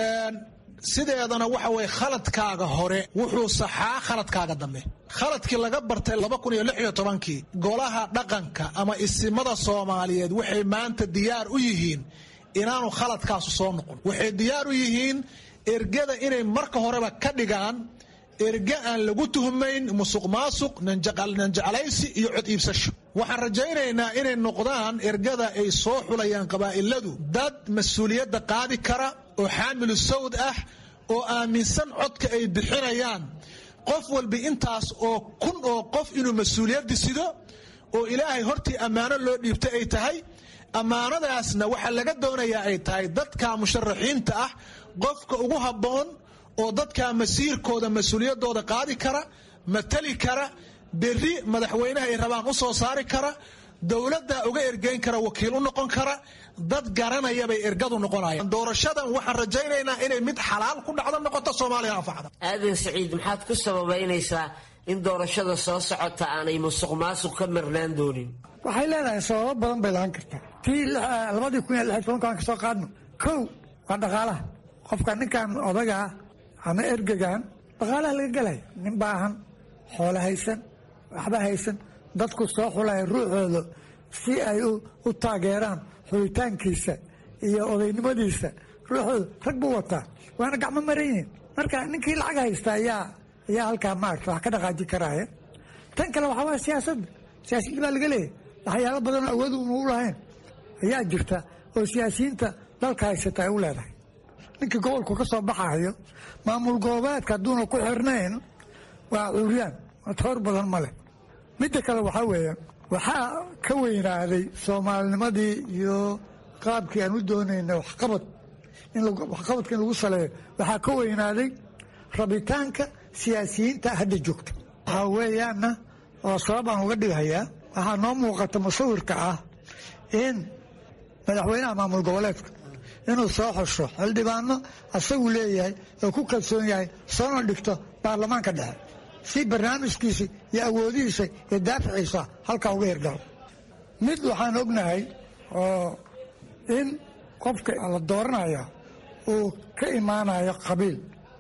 sideedana waxa weye khaladkaaga hore wuxuu saxaa khaladkaaga dambe khaladkii laga bartay laba kun iyo lix iyo tobankii golaha dhaqanka ama isimada soomaaliyeed waxay maanta diyaar u yihiin inaanu khaladkaasu soo noqon waxay diyaar u yihiin ergada inay marka horeba ka dhigaan erge aan lagu tuhmayn musuq maasuq nanjeclaysi iyo cod iibsasho waxaan rajaynaynaa inay noqdaan ergada ay soo xulayaan qabaa'iladu dad mas-uuliyadda qaadi kara oo xaamilu sawd ah oo aaminsan codka ay bixinayaan qof walba intaas oo kun oo qof inuu mas-uuliyaddi sido oo ilaahay hortii ammaano loo dhiibtay ay tahay ammaanadaasna waxaa laga doonayaa ay tahay dadka musharaxiinta ah qofka ugu habboon oo dadka masiirkooda mas-uuliyaddooda qaadi kara matali kara berri madaxweynaha ay rabaan u soo saari kara dowladda uga ergeyn kara wakiil u noqon kara dad garanaya bay ergadu noqonayaan doorashadan waxaan rajaynaynaa inay mid xalaal ku dhacdo noqoto soomaaliya anfacda aadan siciid maxaad ku sababaynaysaa in doorashada soo socota aanay musuq maasuq ka marnaan doonin waxay leedahay sababo badan bay lahaan kartaa tii labadii kun iyo lix tobankaan ka soo qaadno kow waa dhaqaalaha qofka ninkan odagaa ama ergegan dhaqaalaha laga gelaya nin baahan xoolo haysan waxba haysan dadku soo xulaya ruuxooda si ay u taageeraan xulitaankiisa iyo odaynimadiisa ruuxooda rag buu wataa waana gacmo maran yihiin marka ninkii lacag haysta ayaa ayaa halkaa maarata wax ka dhaqaaji karaya tan kale waxaa waaya siyaasadda siyaasiyiin baa laga leeyahy waxyaalo badanoo awood una u lahayn ayaa jirta oo siyaasiyiinta dalka haysata ay u leedahay ninkii gobolku ka soo baxayo maamul goboleedka hadduuna ku xirnayn waa curyaan toor badan ma leh midda kale waxaa weeye waxaa ka weynaaday soomaalinimadii iyo qaabkii aan u doonayna waxqabad waxqabadka in lagu saleeyo waxaa ka weynaaday rabitaanka siyaasiyiinta hadda joogta waxaa weeyaanna oo sabab aan uga dhigayaa waxaa noo muuqata musawirka ah in madaxweynaha maamul goboleedka inuu soo xusho xildhibaano asagu leeyahay oo ku kalsoon yahay soona dhigto baarlamaanka dhexe si barnaamijkiisa iyo awoodihiisa iyo daaficiisa halkaa uga hirgalo mid waxaan ognahay oo in qofka la dooranaya uu ka imaanayo qabiil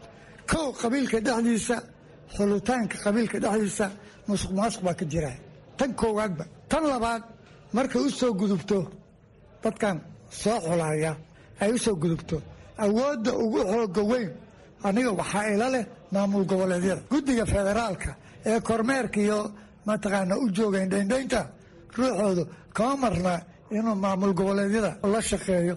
kow qabiilka dhexdiisa xulitaanka qabiilka dhexdiisa musuq maasuq baa ka jira tan koowaadba tan labaad markay u soo gudubto dadkan soo xulaya ay u soo gudubto awoodda ugu xooga weyn aniga waxaa ila leh maamul goboleedyada guddiga federaalka ee kormeerka iyo mataqaana u joogayn dhayndaynta ruuxoodu kama marna inuu maamul goboleedyada la shaqeeyo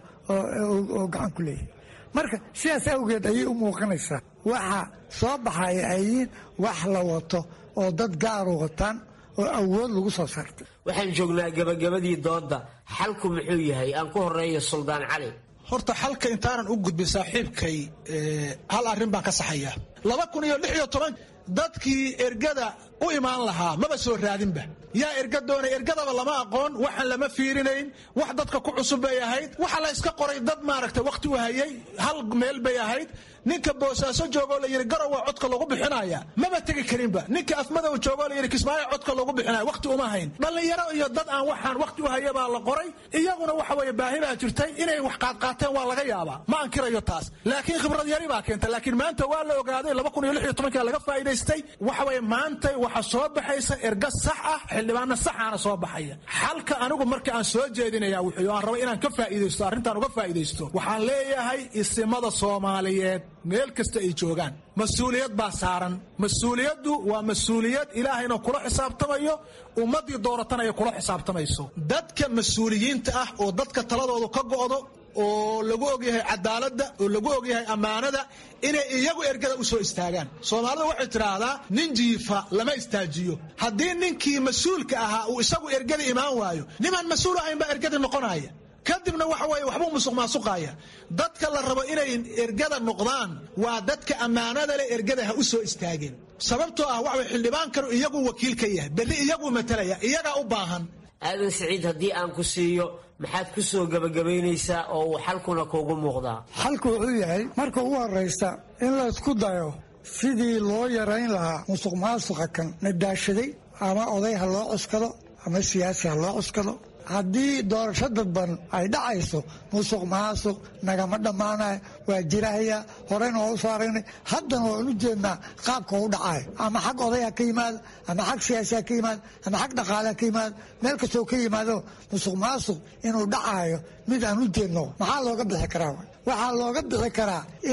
oo gacan ku leeyahay marka sidaas awgeed ayay u muuqanaysaa waxa soo baxaya ay yihiin wax la wato oo dad gaaru wataan oo awood lagu soo saartay waxaan joognaa gabagabadii doodda xalku muxuu yahay aan ku horeeyo suldaan cali horta xalka intaanan u gudbin saaxiibkay hal arrin baan ka saxaya laba kun iyo lix iyo toban dadkii ergada u imaan lahaa maba soo raadinba yaa erga doonay ergadaba lama aqoon waxaan lama fiirinayn wax dadka ku cusub bay ahayd waxa la iska qoray dad maaragtay wakhti u hayay hal meel bay ahayd ninka boosaaso joogoo la yidhi garow waa codka lagu bixinaya maba tegi karinba ninka afmadow joogoo la yidhi kismaayo codka lagu bixinaya wakhti uma hayn dhallinyaro iyo dad aan waxaan wakhti u haya baa la qoray iyaguna waxa weeye baahi baa jirtay inay wax qaadqaateen waa laga yaabaa ma ankirayo taas laakiin khibrad yari baa keenta laakiin maanta waa la ogaaday laba kun iyo lix iyo tobankaa laga faa'iidaystay waxa weeye maanta waxa soo baxaysa erga sax ah xildhibaano saxaana soo baxaya xalka anigu marka aan soo jeedinaya wuxuu aan raba inaan ka faa'iidaysto arrintaan uga faa'iidaysto waxaan leeyahay isimada soomaaliyeed meel kasta ay joogaan mas-uuliyad baa saaran mas-uuliyaddu waa mas-uuliyad ilaahayna kula xisaabtamayo ummaddii dooratana ay kula xisaabtamayso dadka mas-uuliyiinta ah oo dadka taladoodu ka go'do oo lagu ogyahay cadaaladda oo lagu ogyahay ammaanada inay iyagu ergada u soo istaagaan soomaalida waxay tidhaahdaa nin jiifa lama istaajiyo haddii ninkii mas-uulka ahaa uu isagu ergada imaan waayo nimaan mas-uul ahayn baa ergadii noqonaya kadibna waxa weeye waxbuu musuq maasuqaya dadka la rabo inay ergada noqdaan waa dadka ammaanada leh ergada ha u soo istaageen sababtoo ah waxa way xildhibaankanu iyagu wakiil ka yahay berri iyaguu matalaya iyagaa u baahan aadan siciid haddii aan ku siiyo maxaad ku soo gebagabaynaysaa oo uu xalkuna kuugu muuqdaa xalku wuxuu yahay marka ugu horraysa in la isku dayo sidii loo yarayn lahaa musuq maasuqa kan nadaashaday ama oday ha loo cuskado ama siyaasi ha loo cuskado haddii doorasho dadban ay dhacayso musuq maasuq nagama dhammaanaya waa jirahaya horeyna waa u soo aragnay haddana waan u jeednaa qaabka u dhacaya ama xag oday ha ka yimaado ama xag siyaasi ha ka yimaado ama xag dhaqaale ha ka yimaado meel kastoo ka yimaado musuq maasuq inuu dhacayo mid aan u jeedno maxaa looga bixi karaa waxaa looga bixi karaa in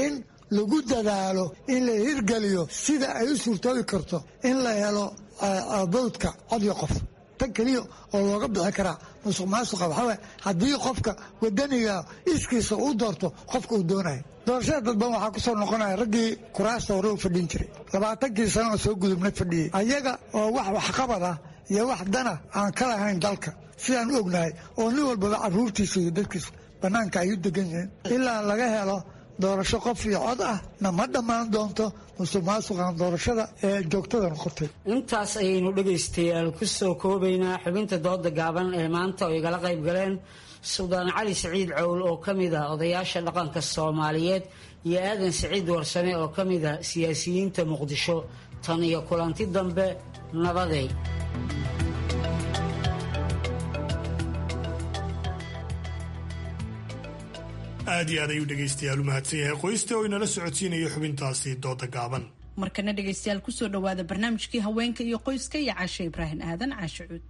lagu dadaalo in la hirgeliyo sida ay u suurtoobi karto in la helo bawdka codyo qof tan keliya oo looga bixi karaa musuq maasuqa waxaaway haddii qofka wadaniga iskiisa uu doorto qofka uu doonaya doorashada dadban waxaa ku soo noqonaya raggii kuraasta hore u fadhin jiray labaatankii sano oo soo gudubna fadhiyey ayaga oo wax waxqabad ah iyo wax dana aan ka lahayn dalka sidaan u ognahay oo nin walbaba caruurtiisa iyo dadkiisa bannaanka ay u degan yihiin ilaa laga helo doorasho qof iyo cod ah na ma dhammaan doonto musuq maasuqan doorashada ee joogtada noqotay intaas ayaynu dhegaystayaal ku soo koobaynaa xubinta dooda gaaban ee maanta oo igala qayb galeen suldaan cali siciid cowl oo ka mid ah odayaasha dhaqanka soomaaliyeed iyo aadan siciid warsame oo ka mid ah siyaasiyiinta muqdisho tan iyo kulanti dambe nabaday aad iyo aad ayuu dhegaystayaal u mahadsan yahay qoysta oo inala socodsiinaya xubintaasi dooda gaaban markana dhegaystayaal kusoo dhowaada barnaamijkii haweenka iyo qoyska iyo caashe ibraahim aadan caashe cuud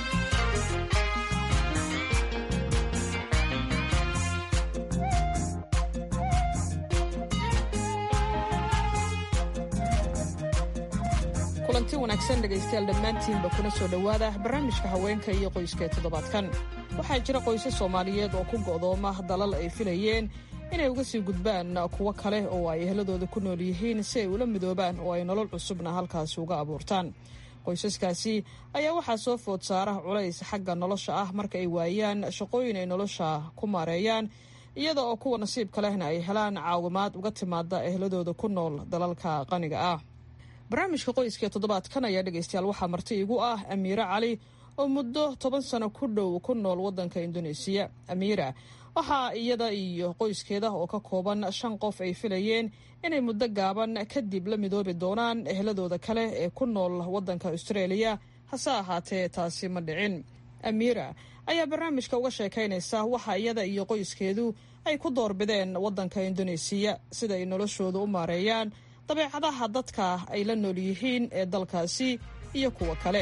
kulanti wanaagsan dhegaystayaal dhammaantiinba kuna soo dhowaada barnaamijka haweenka iyo qoyska ee toddobaadkan waxaa jira qoysas soomaaliyeed oo ku go'dooma dalal ay filayeen inay uga sii gudbaan kuwo kale oo ay ehladooda ku nool yihiin si ay ula midoobaan oo ay nolol cusubna halkaasi uga abuurtaan qoysaskaasi ayaa waxaa soo food saara culays xagga nolosha ah marka ay waayaan shaqooyin ay nolosha ku maareeyaan iyada oo kuwa nasiibka lehna ay helaan caawimaad uga timaada ehladooda ku nool dalalka qaniga ah barnaamijka qoyska ee toddobaadkan ayaa dhegaystayaal waxaa marti igu ah amiire cali oo muddo toban sano ku dhow ku nool waddanka induneesiya amiira waxaa iyada iyo qoyskeeda oo ka kooban shan qof ay filayeen inay muddo gaaban kadib la midoobi doonaan ehladooda kale ee ku nool waddanka austraeliya hase ahaatee taasi ma dhicin amiira ayaa barnaamijka uga sheekaynaysa waxa iyada iyo qoyskeedu ay ku doorbideen waddanka induneesiya sida ay noloshooda u maareeyaan dabeecadaha dadka ay la nool yihiin ee dalkaasi iyo kuwa kale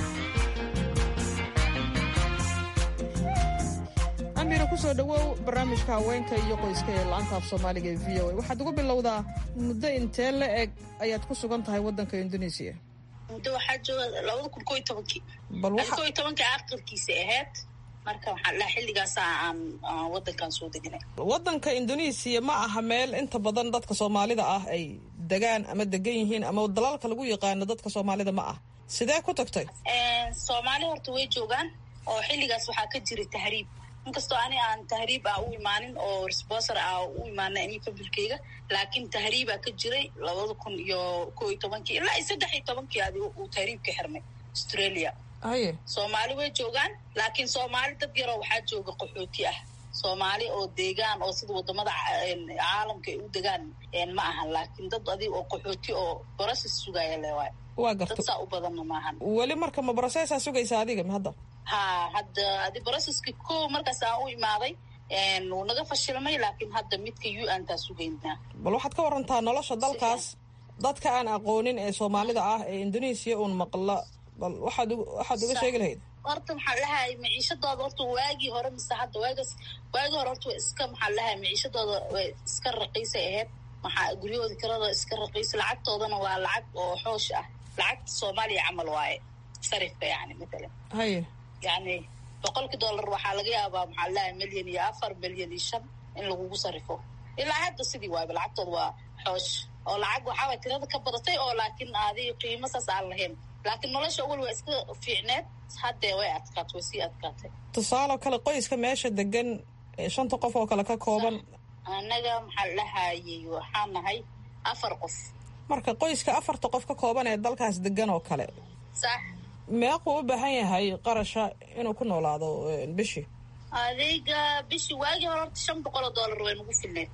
amiira kusoo dhowow barnaamijka haweenka iyo qoyska ee la-anta af soomaaliga ee v o a waxaad ugu bilowdaa muddo intee la eg ayaad ku sugan tahay waddanka induneesiya muddo waxaa jooga labada kun koo iyo tobankii bal koo iyo tobankii aqalkiisa ahayd marka waxaan dhaha xilligaasa aan waddankan soo deganay waddanka induneesiya ma aha meel inta badan dadka soomaalida ah ay degaan ama degan yihiin ama dalalka lagu yaqaano dadka soomaalida ma ah sidee ku tagtay soomaali horta way joogaan oo xilligaas waxaa ka jiray tahriib inkastoo ani aan tahriib ah u imaanin oo resbosor ah u imaana ani fabilkeyga laakiin tahriibaa ka jiray labada kun iyo koo iyo tobankii ilaa iyo saddex iyo tobankii adi uu tahriibka xirmay australia haye soomaali way joogaan laakiin soomaali dad yaroo waxaa jooga qaxooti ah soomaali oo deegaan oo sida wadamada caalamka ay u degaan ma ahan laakiin dad adig oo qaxooti oo boroses sugaya lewaay waa garta dad saa u badanna maahan weli marka ma brosesaa sugaysa adiga ma hadda ha hadda adi broseski ko markaas aan u imaaday wuu naga fashilmay laakiin hadda midka u n taa sugaynaa bal waxaad ka warantaa nolosha dalkaas dadka aan aqoonin ee soomaalida ah ee indoneesiya uun maqla bal waxaad waxaad uga sheegi lahayd horta maxaa lahay maciishadooda horta waagii hore mise hadda waagas waagii hore horta wa iska maxaa lahay maciishadooda way iska raqiisay ahayd maxaa guryahooda kirada iska raqiisa lacagtoodana waa lacag oo xoosh ah lacagta soomaaliya camal waaye sarifka yani matalan haye yani boqolkii dollar waxaa laga yaabaa maxaa lahay milyan iyo afar milyan iyo shan in lagugu sarifo ilaa hadda sidii waayba lacagtooda waa xoosh oo lacag waxaaway tirada ka badatay oo laakiin aadi qiimo saas aan lahayn laakiin nolosha awal waa iska fiicneed haddee way adkaatay way sii adkaatay tusaaloo kale qoyska meesha degan shanta qof oo kale ka kooban annaga maxaa lahayay waxaa nahay afar qof marka qoyska afarta qof ka kooban ee dalkaas degan oo kale sax meequu u baahan yahay qarasha inuu ku noolaado bishii adeyga bishii waagii hore horta shan boqol oo dollar way nagu filneed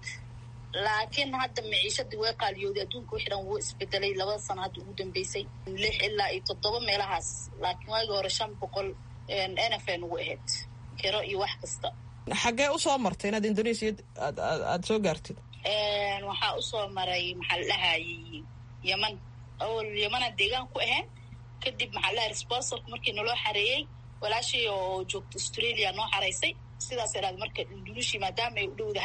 laakiin hadda maciishadii way qaaliyooday adduunka wixii dhan wuu isbedelay labada sano hadda ugu dambeysay lix ilaa iyo toddoba meelahaas laakiin waagii hore shan boqol nf ay nagu ahayd kiro iyo wax kasta xaggee usoo martay inaad indonesia aad aada soo gaartid waxaa usoo maray maxaa la dhahayay yeman awal yemana deegaan ku ahayn kadib maxaa lahay responsorku markii naloo xareeyey walaashii oo joogta australia noo xaraysay sidaas iraad marka indonesia maadaama ay u dhowdahay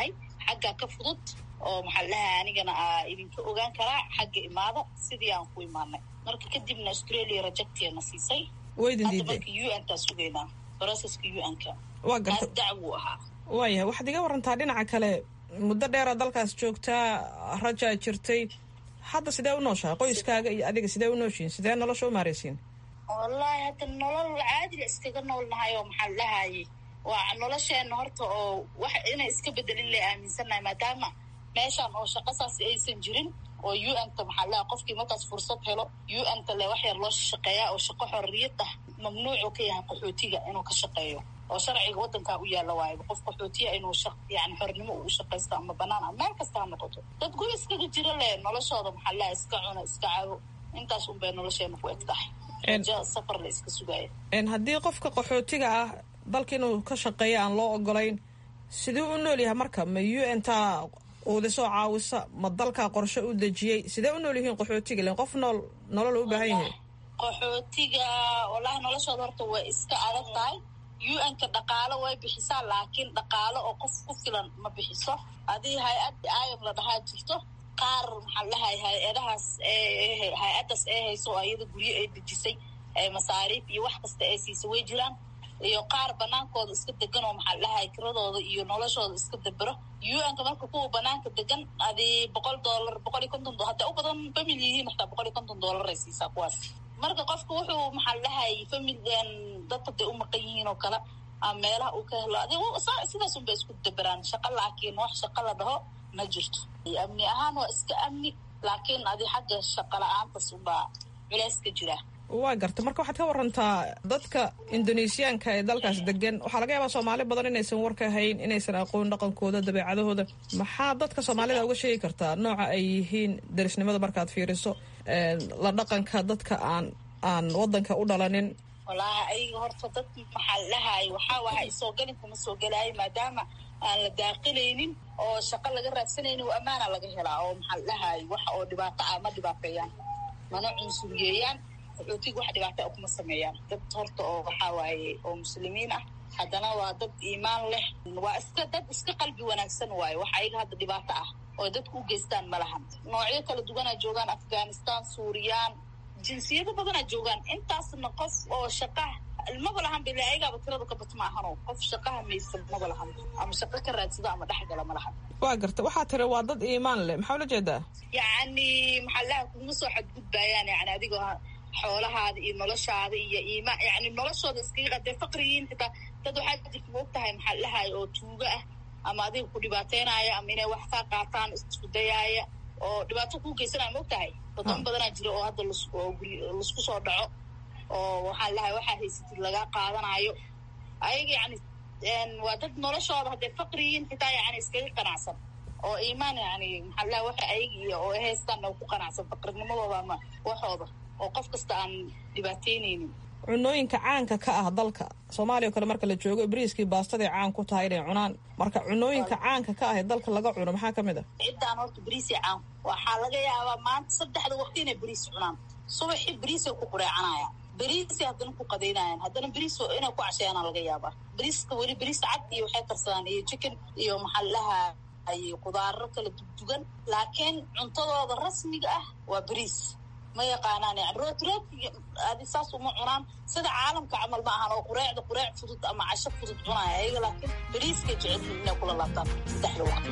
xaggaa ka fudud oo maxaa dhahaa anigana aa idinka ogaan karaa xagga imaada sidii aan ku imaanay marka kadibna australia rajagtiana siisay waydin hadda diiday marka u n taa sugaynaa broceska u n ka waa kaas garta dacwuu ahaa waayahay waxaad iga warantaa dhinaca kale muddo dheera dalkaas joogtaa rajaa jirtay hadda sidee u nooshahay qoyskaaga iyo adiga sidee u nooshiin sidee nolosha u maaraysiin wallaahi hadda nolol caadiga iskaga noolnahay oo maxaa la dhahayay waa nolosheena horta oo wax inay iska bedelin la aaminsannahay maadaama meeshaan oo shaqo saas aysan jirin oo u n ta maxaa la dhahay qofkii markaas fursad helo u n ta le wax yar loo shaqeeyaa oo shaqo xorriyad ah mamnuucu ka yahay qaxootiga inuu ka shaqeeyo oo sharciga waddankaa u yaalla waayo qof qaxootiya inuu shaq yani xornimo uu shaqaysto ama banaan ama meel kasta ha noqoto dad guri iskaga jira le noloshooda maxaa la dhahay iska cuna iska cabo intaas un bay nolosheena ku eg tahay rajo safar la iska sugaaya En haddii qofka qaxootiga ah dalka inuu ka shaqeeyo aan loo ogolayn siduu u nool yahay marka ma u n taa uudisoo caawisa ma dalkaa qorshe u dejiyey sidee u nool yihiin qaxootiga len qof nool nolol u baahan yahay qaxootiga wallaahi noloshooda horta way iska adag tahay u n ka dhaqaalo way bixisaa laakiin dhaqaalo oo qof ku filan ma bixiso adii hay-ad ayam la dhahaa jirto qaar maxaa la dhahay hay-adahaas ee hay-addaas ee hayso oo iyada guryo ay dejisay ee masaariif iyo wax kasta ay siisa way jiraan iyo qaar banaankooda iska degan oo maxaa la dhahay kiradooda iyo noloshooda iska dabero u n ka marka kuwa banaanka degan adii boqol dollar boqol iyo konton do- hadday u badan family yihiin xataa boqol iyo konton dollar ay siisaa kuwaas marka qofka wuxuu maxaa la dhahay familigan dadka day u maqan yihiin oo kale ama meelaha uu ka helo adi sidaas unbay isku daberaan shaqo laakiin wax shaqo la dhaho ma jirto amni ahaan waa iska amni laakiin adi xagga shaqo la-aantas unbaa culays ka jira waa garta marka waxaad ka warantaa dadka indonesiyaanka ee dalkaas degan waxaa laga yaabaa soomaali badan inaysan war ka hayn inaysan aqoon dhaqankooda dabeecadahooda maxaa dadka soomaalida uga sheegi kartaa nooca ay yihiin darisnimada markaad fiiriso een, la dhaqanka dadka aan aan wadanka u dhalanin wallaahi ayaga horta dad maxaa la dhahay waxaa wahay soo gelin kuma soo gelaayo maadaama aan la daaqilaynin oo shaqo laga raadsanaynin oo ammaana laga helaa oo maxaa la dhahay wax oo dhibaato ah ma dhibaateeyaan mana cunsuriyeeyaan qaxootiga wax dhibaato ah kuma sameeyaan dad horta oo waxaa waaye oo muslimiin ah haddana waa dad iimaan leh waa iska dad iska qalbi wanaagsan waaye wax ayaga hadda dhibaato ah oo dadku u geystaan ma lahan noocyo kala duwanaa joogaan afghanistan suuriyaan jinsiyado badanaa joogaan intaasna qof oo shaqaha maba lahan bile ayagaaba tirada ka bat ma ahano qof shaqaha maysan maba lahan ama shaqo ka raadsado ama dhexgala ma lahan waa garta waxaa tiri waa dad iimaan leh maxaa ula jeedaa yacni maxaa laha kuma soo xadgudbaayaan yani adigoo xoolahaada iyo noloshaada iyo iimaan yani noloshooda iskaga qadee faqriyiin xitaa dad waxaa jirta ma og tahay maxaa lahay oo tuugo ah ama adiga ku dhibaateynaya ama inay wax kaa qaataan isku dayaaya oo dhibaato kuu geysanaya ma og tahay wadamo badanaa jira oo hadda las oo guri laisku soo dhaco oo waxaa lahay waxaa haysatid lagaa qaadanayo ayaga yani waa dad noloshooda hadday faqriyiin xitaa yani iskaga qanacsan oo iimaan yani maxaa lahay waxa ayaga iyo oo ay haystaan oo ku qanacsan faqrinimadooda ama waxooda oo qof kasta aan dhibaateyneynin cunooyinka caanka ka ah dalka soomaaliya o kale marka la joogo bariiskii baastaday caan ku tahay inay cunaan marka cunooyinka caanka ka ah ee dalka laga cuno maxaa ka mid a ciddaan horta beriisay caan waxaa laga yaabaa maanta saddexda waqti inay beriis cunaan subaxii beriisay ku qureecanayaan beriisay haddana ku qadaynayaan haddana beriis inay ku casheeyaana laga yaabaa beriiska weli beriis cad iyo waxay karsadaan iyo chicken iyo maxallaha ay qudaaro kala dugdugan laakiin cuntadooda rasmiga ah waa beriis ma yaqaanaan yani root rootki adi saas uma cunaan sida caalamka camal ma ahan oo qureecda qureec fudud ama casho fudud cunaya ayaga laakiin beriiskay jecelyihin inay kula laabtaan saddexda waqti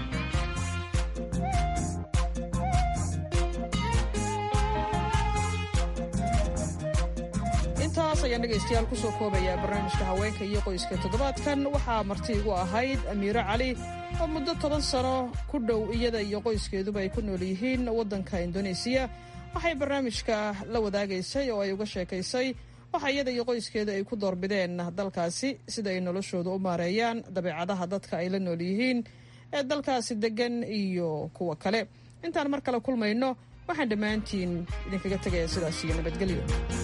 intaas ayaan dhegaystayaal kusoo koobayaa barnaamijka haweenka iyo qoyska toddobaadkan waxaa marti igu ahayd amiiro cali oo muddo toban sano ku dhow iyada iyo qoyskeeduba ay ku nool yihiin waddanka indoneesiya waxay barnaamijka la wadaagaysay oo ay uga sheekaysay waxa iyada iyo qoyskeeda ay ku doorbideen dalkaasi sida ay noloshooda u maareeyaan dabeecadaha dadka ay la nool yihiin ee dalkaasi deggan iyo kuwa kale intaan mar kale kulmayno waxaan dhammaantiin idinkaga tegaya sidaas iyo nabadgelyo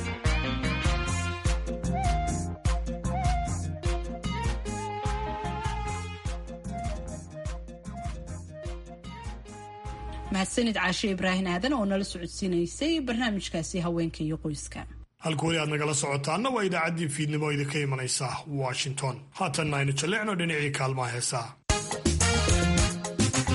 mahadsanid caashe ibraahin aadan oo nala socodsiinaysay barnaamijkaasi haweenka iyo qoyska halka weli aad nagala socotaanna waa idaacaddii fiidnimo idinka imanaysa washington haatanna aynu jalleecno dhinacii kaalmaha heesaha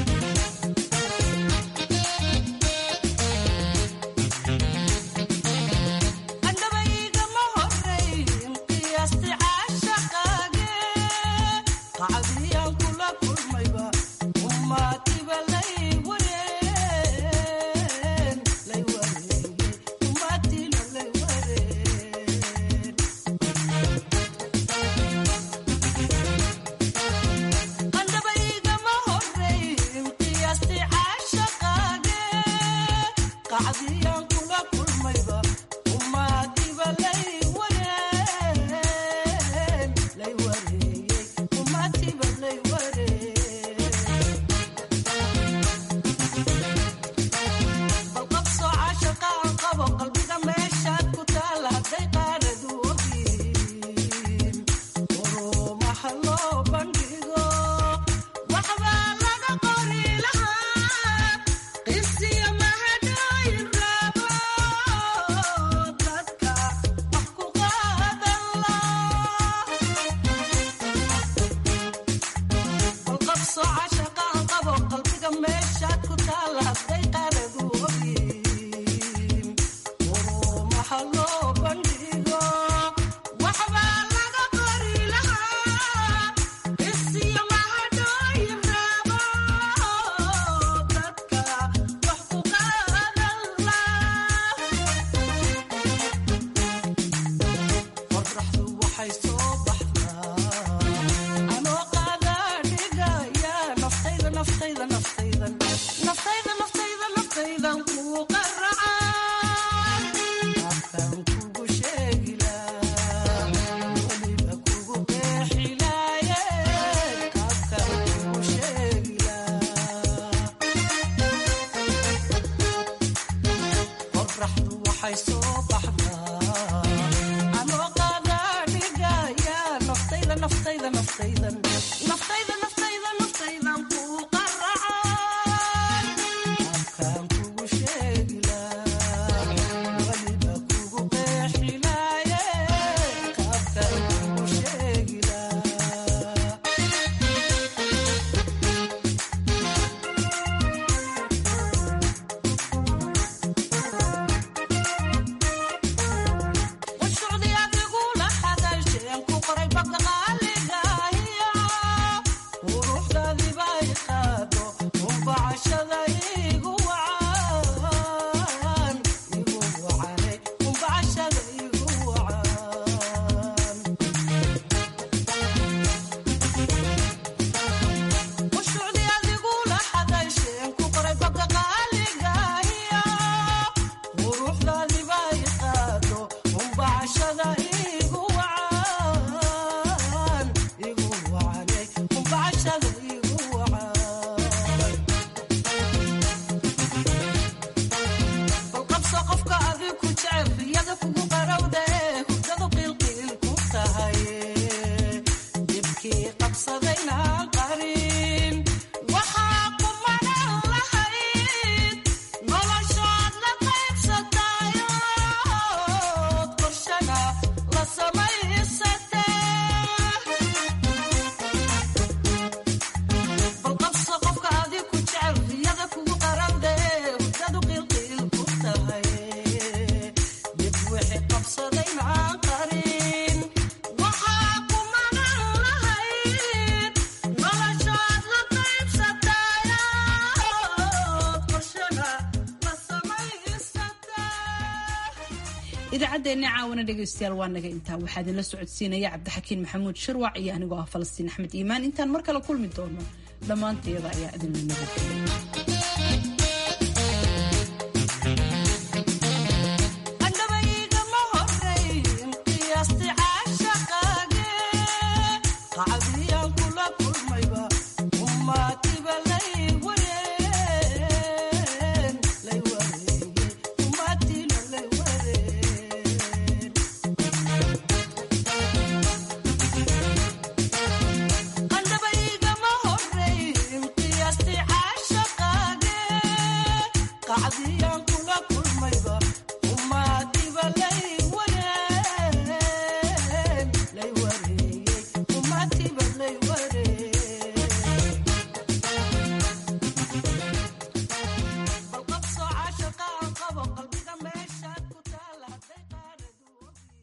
idaacaddeenni caawana dhegaystayaal waa naga intaa waxaa idinla socodsiinaya cabdixakiin maxamuud shirwac iyo anigoo ah falastiin axmed iimaan intaan mar kale kulmi doono dhammaantayada ayaa idinla nabadgelya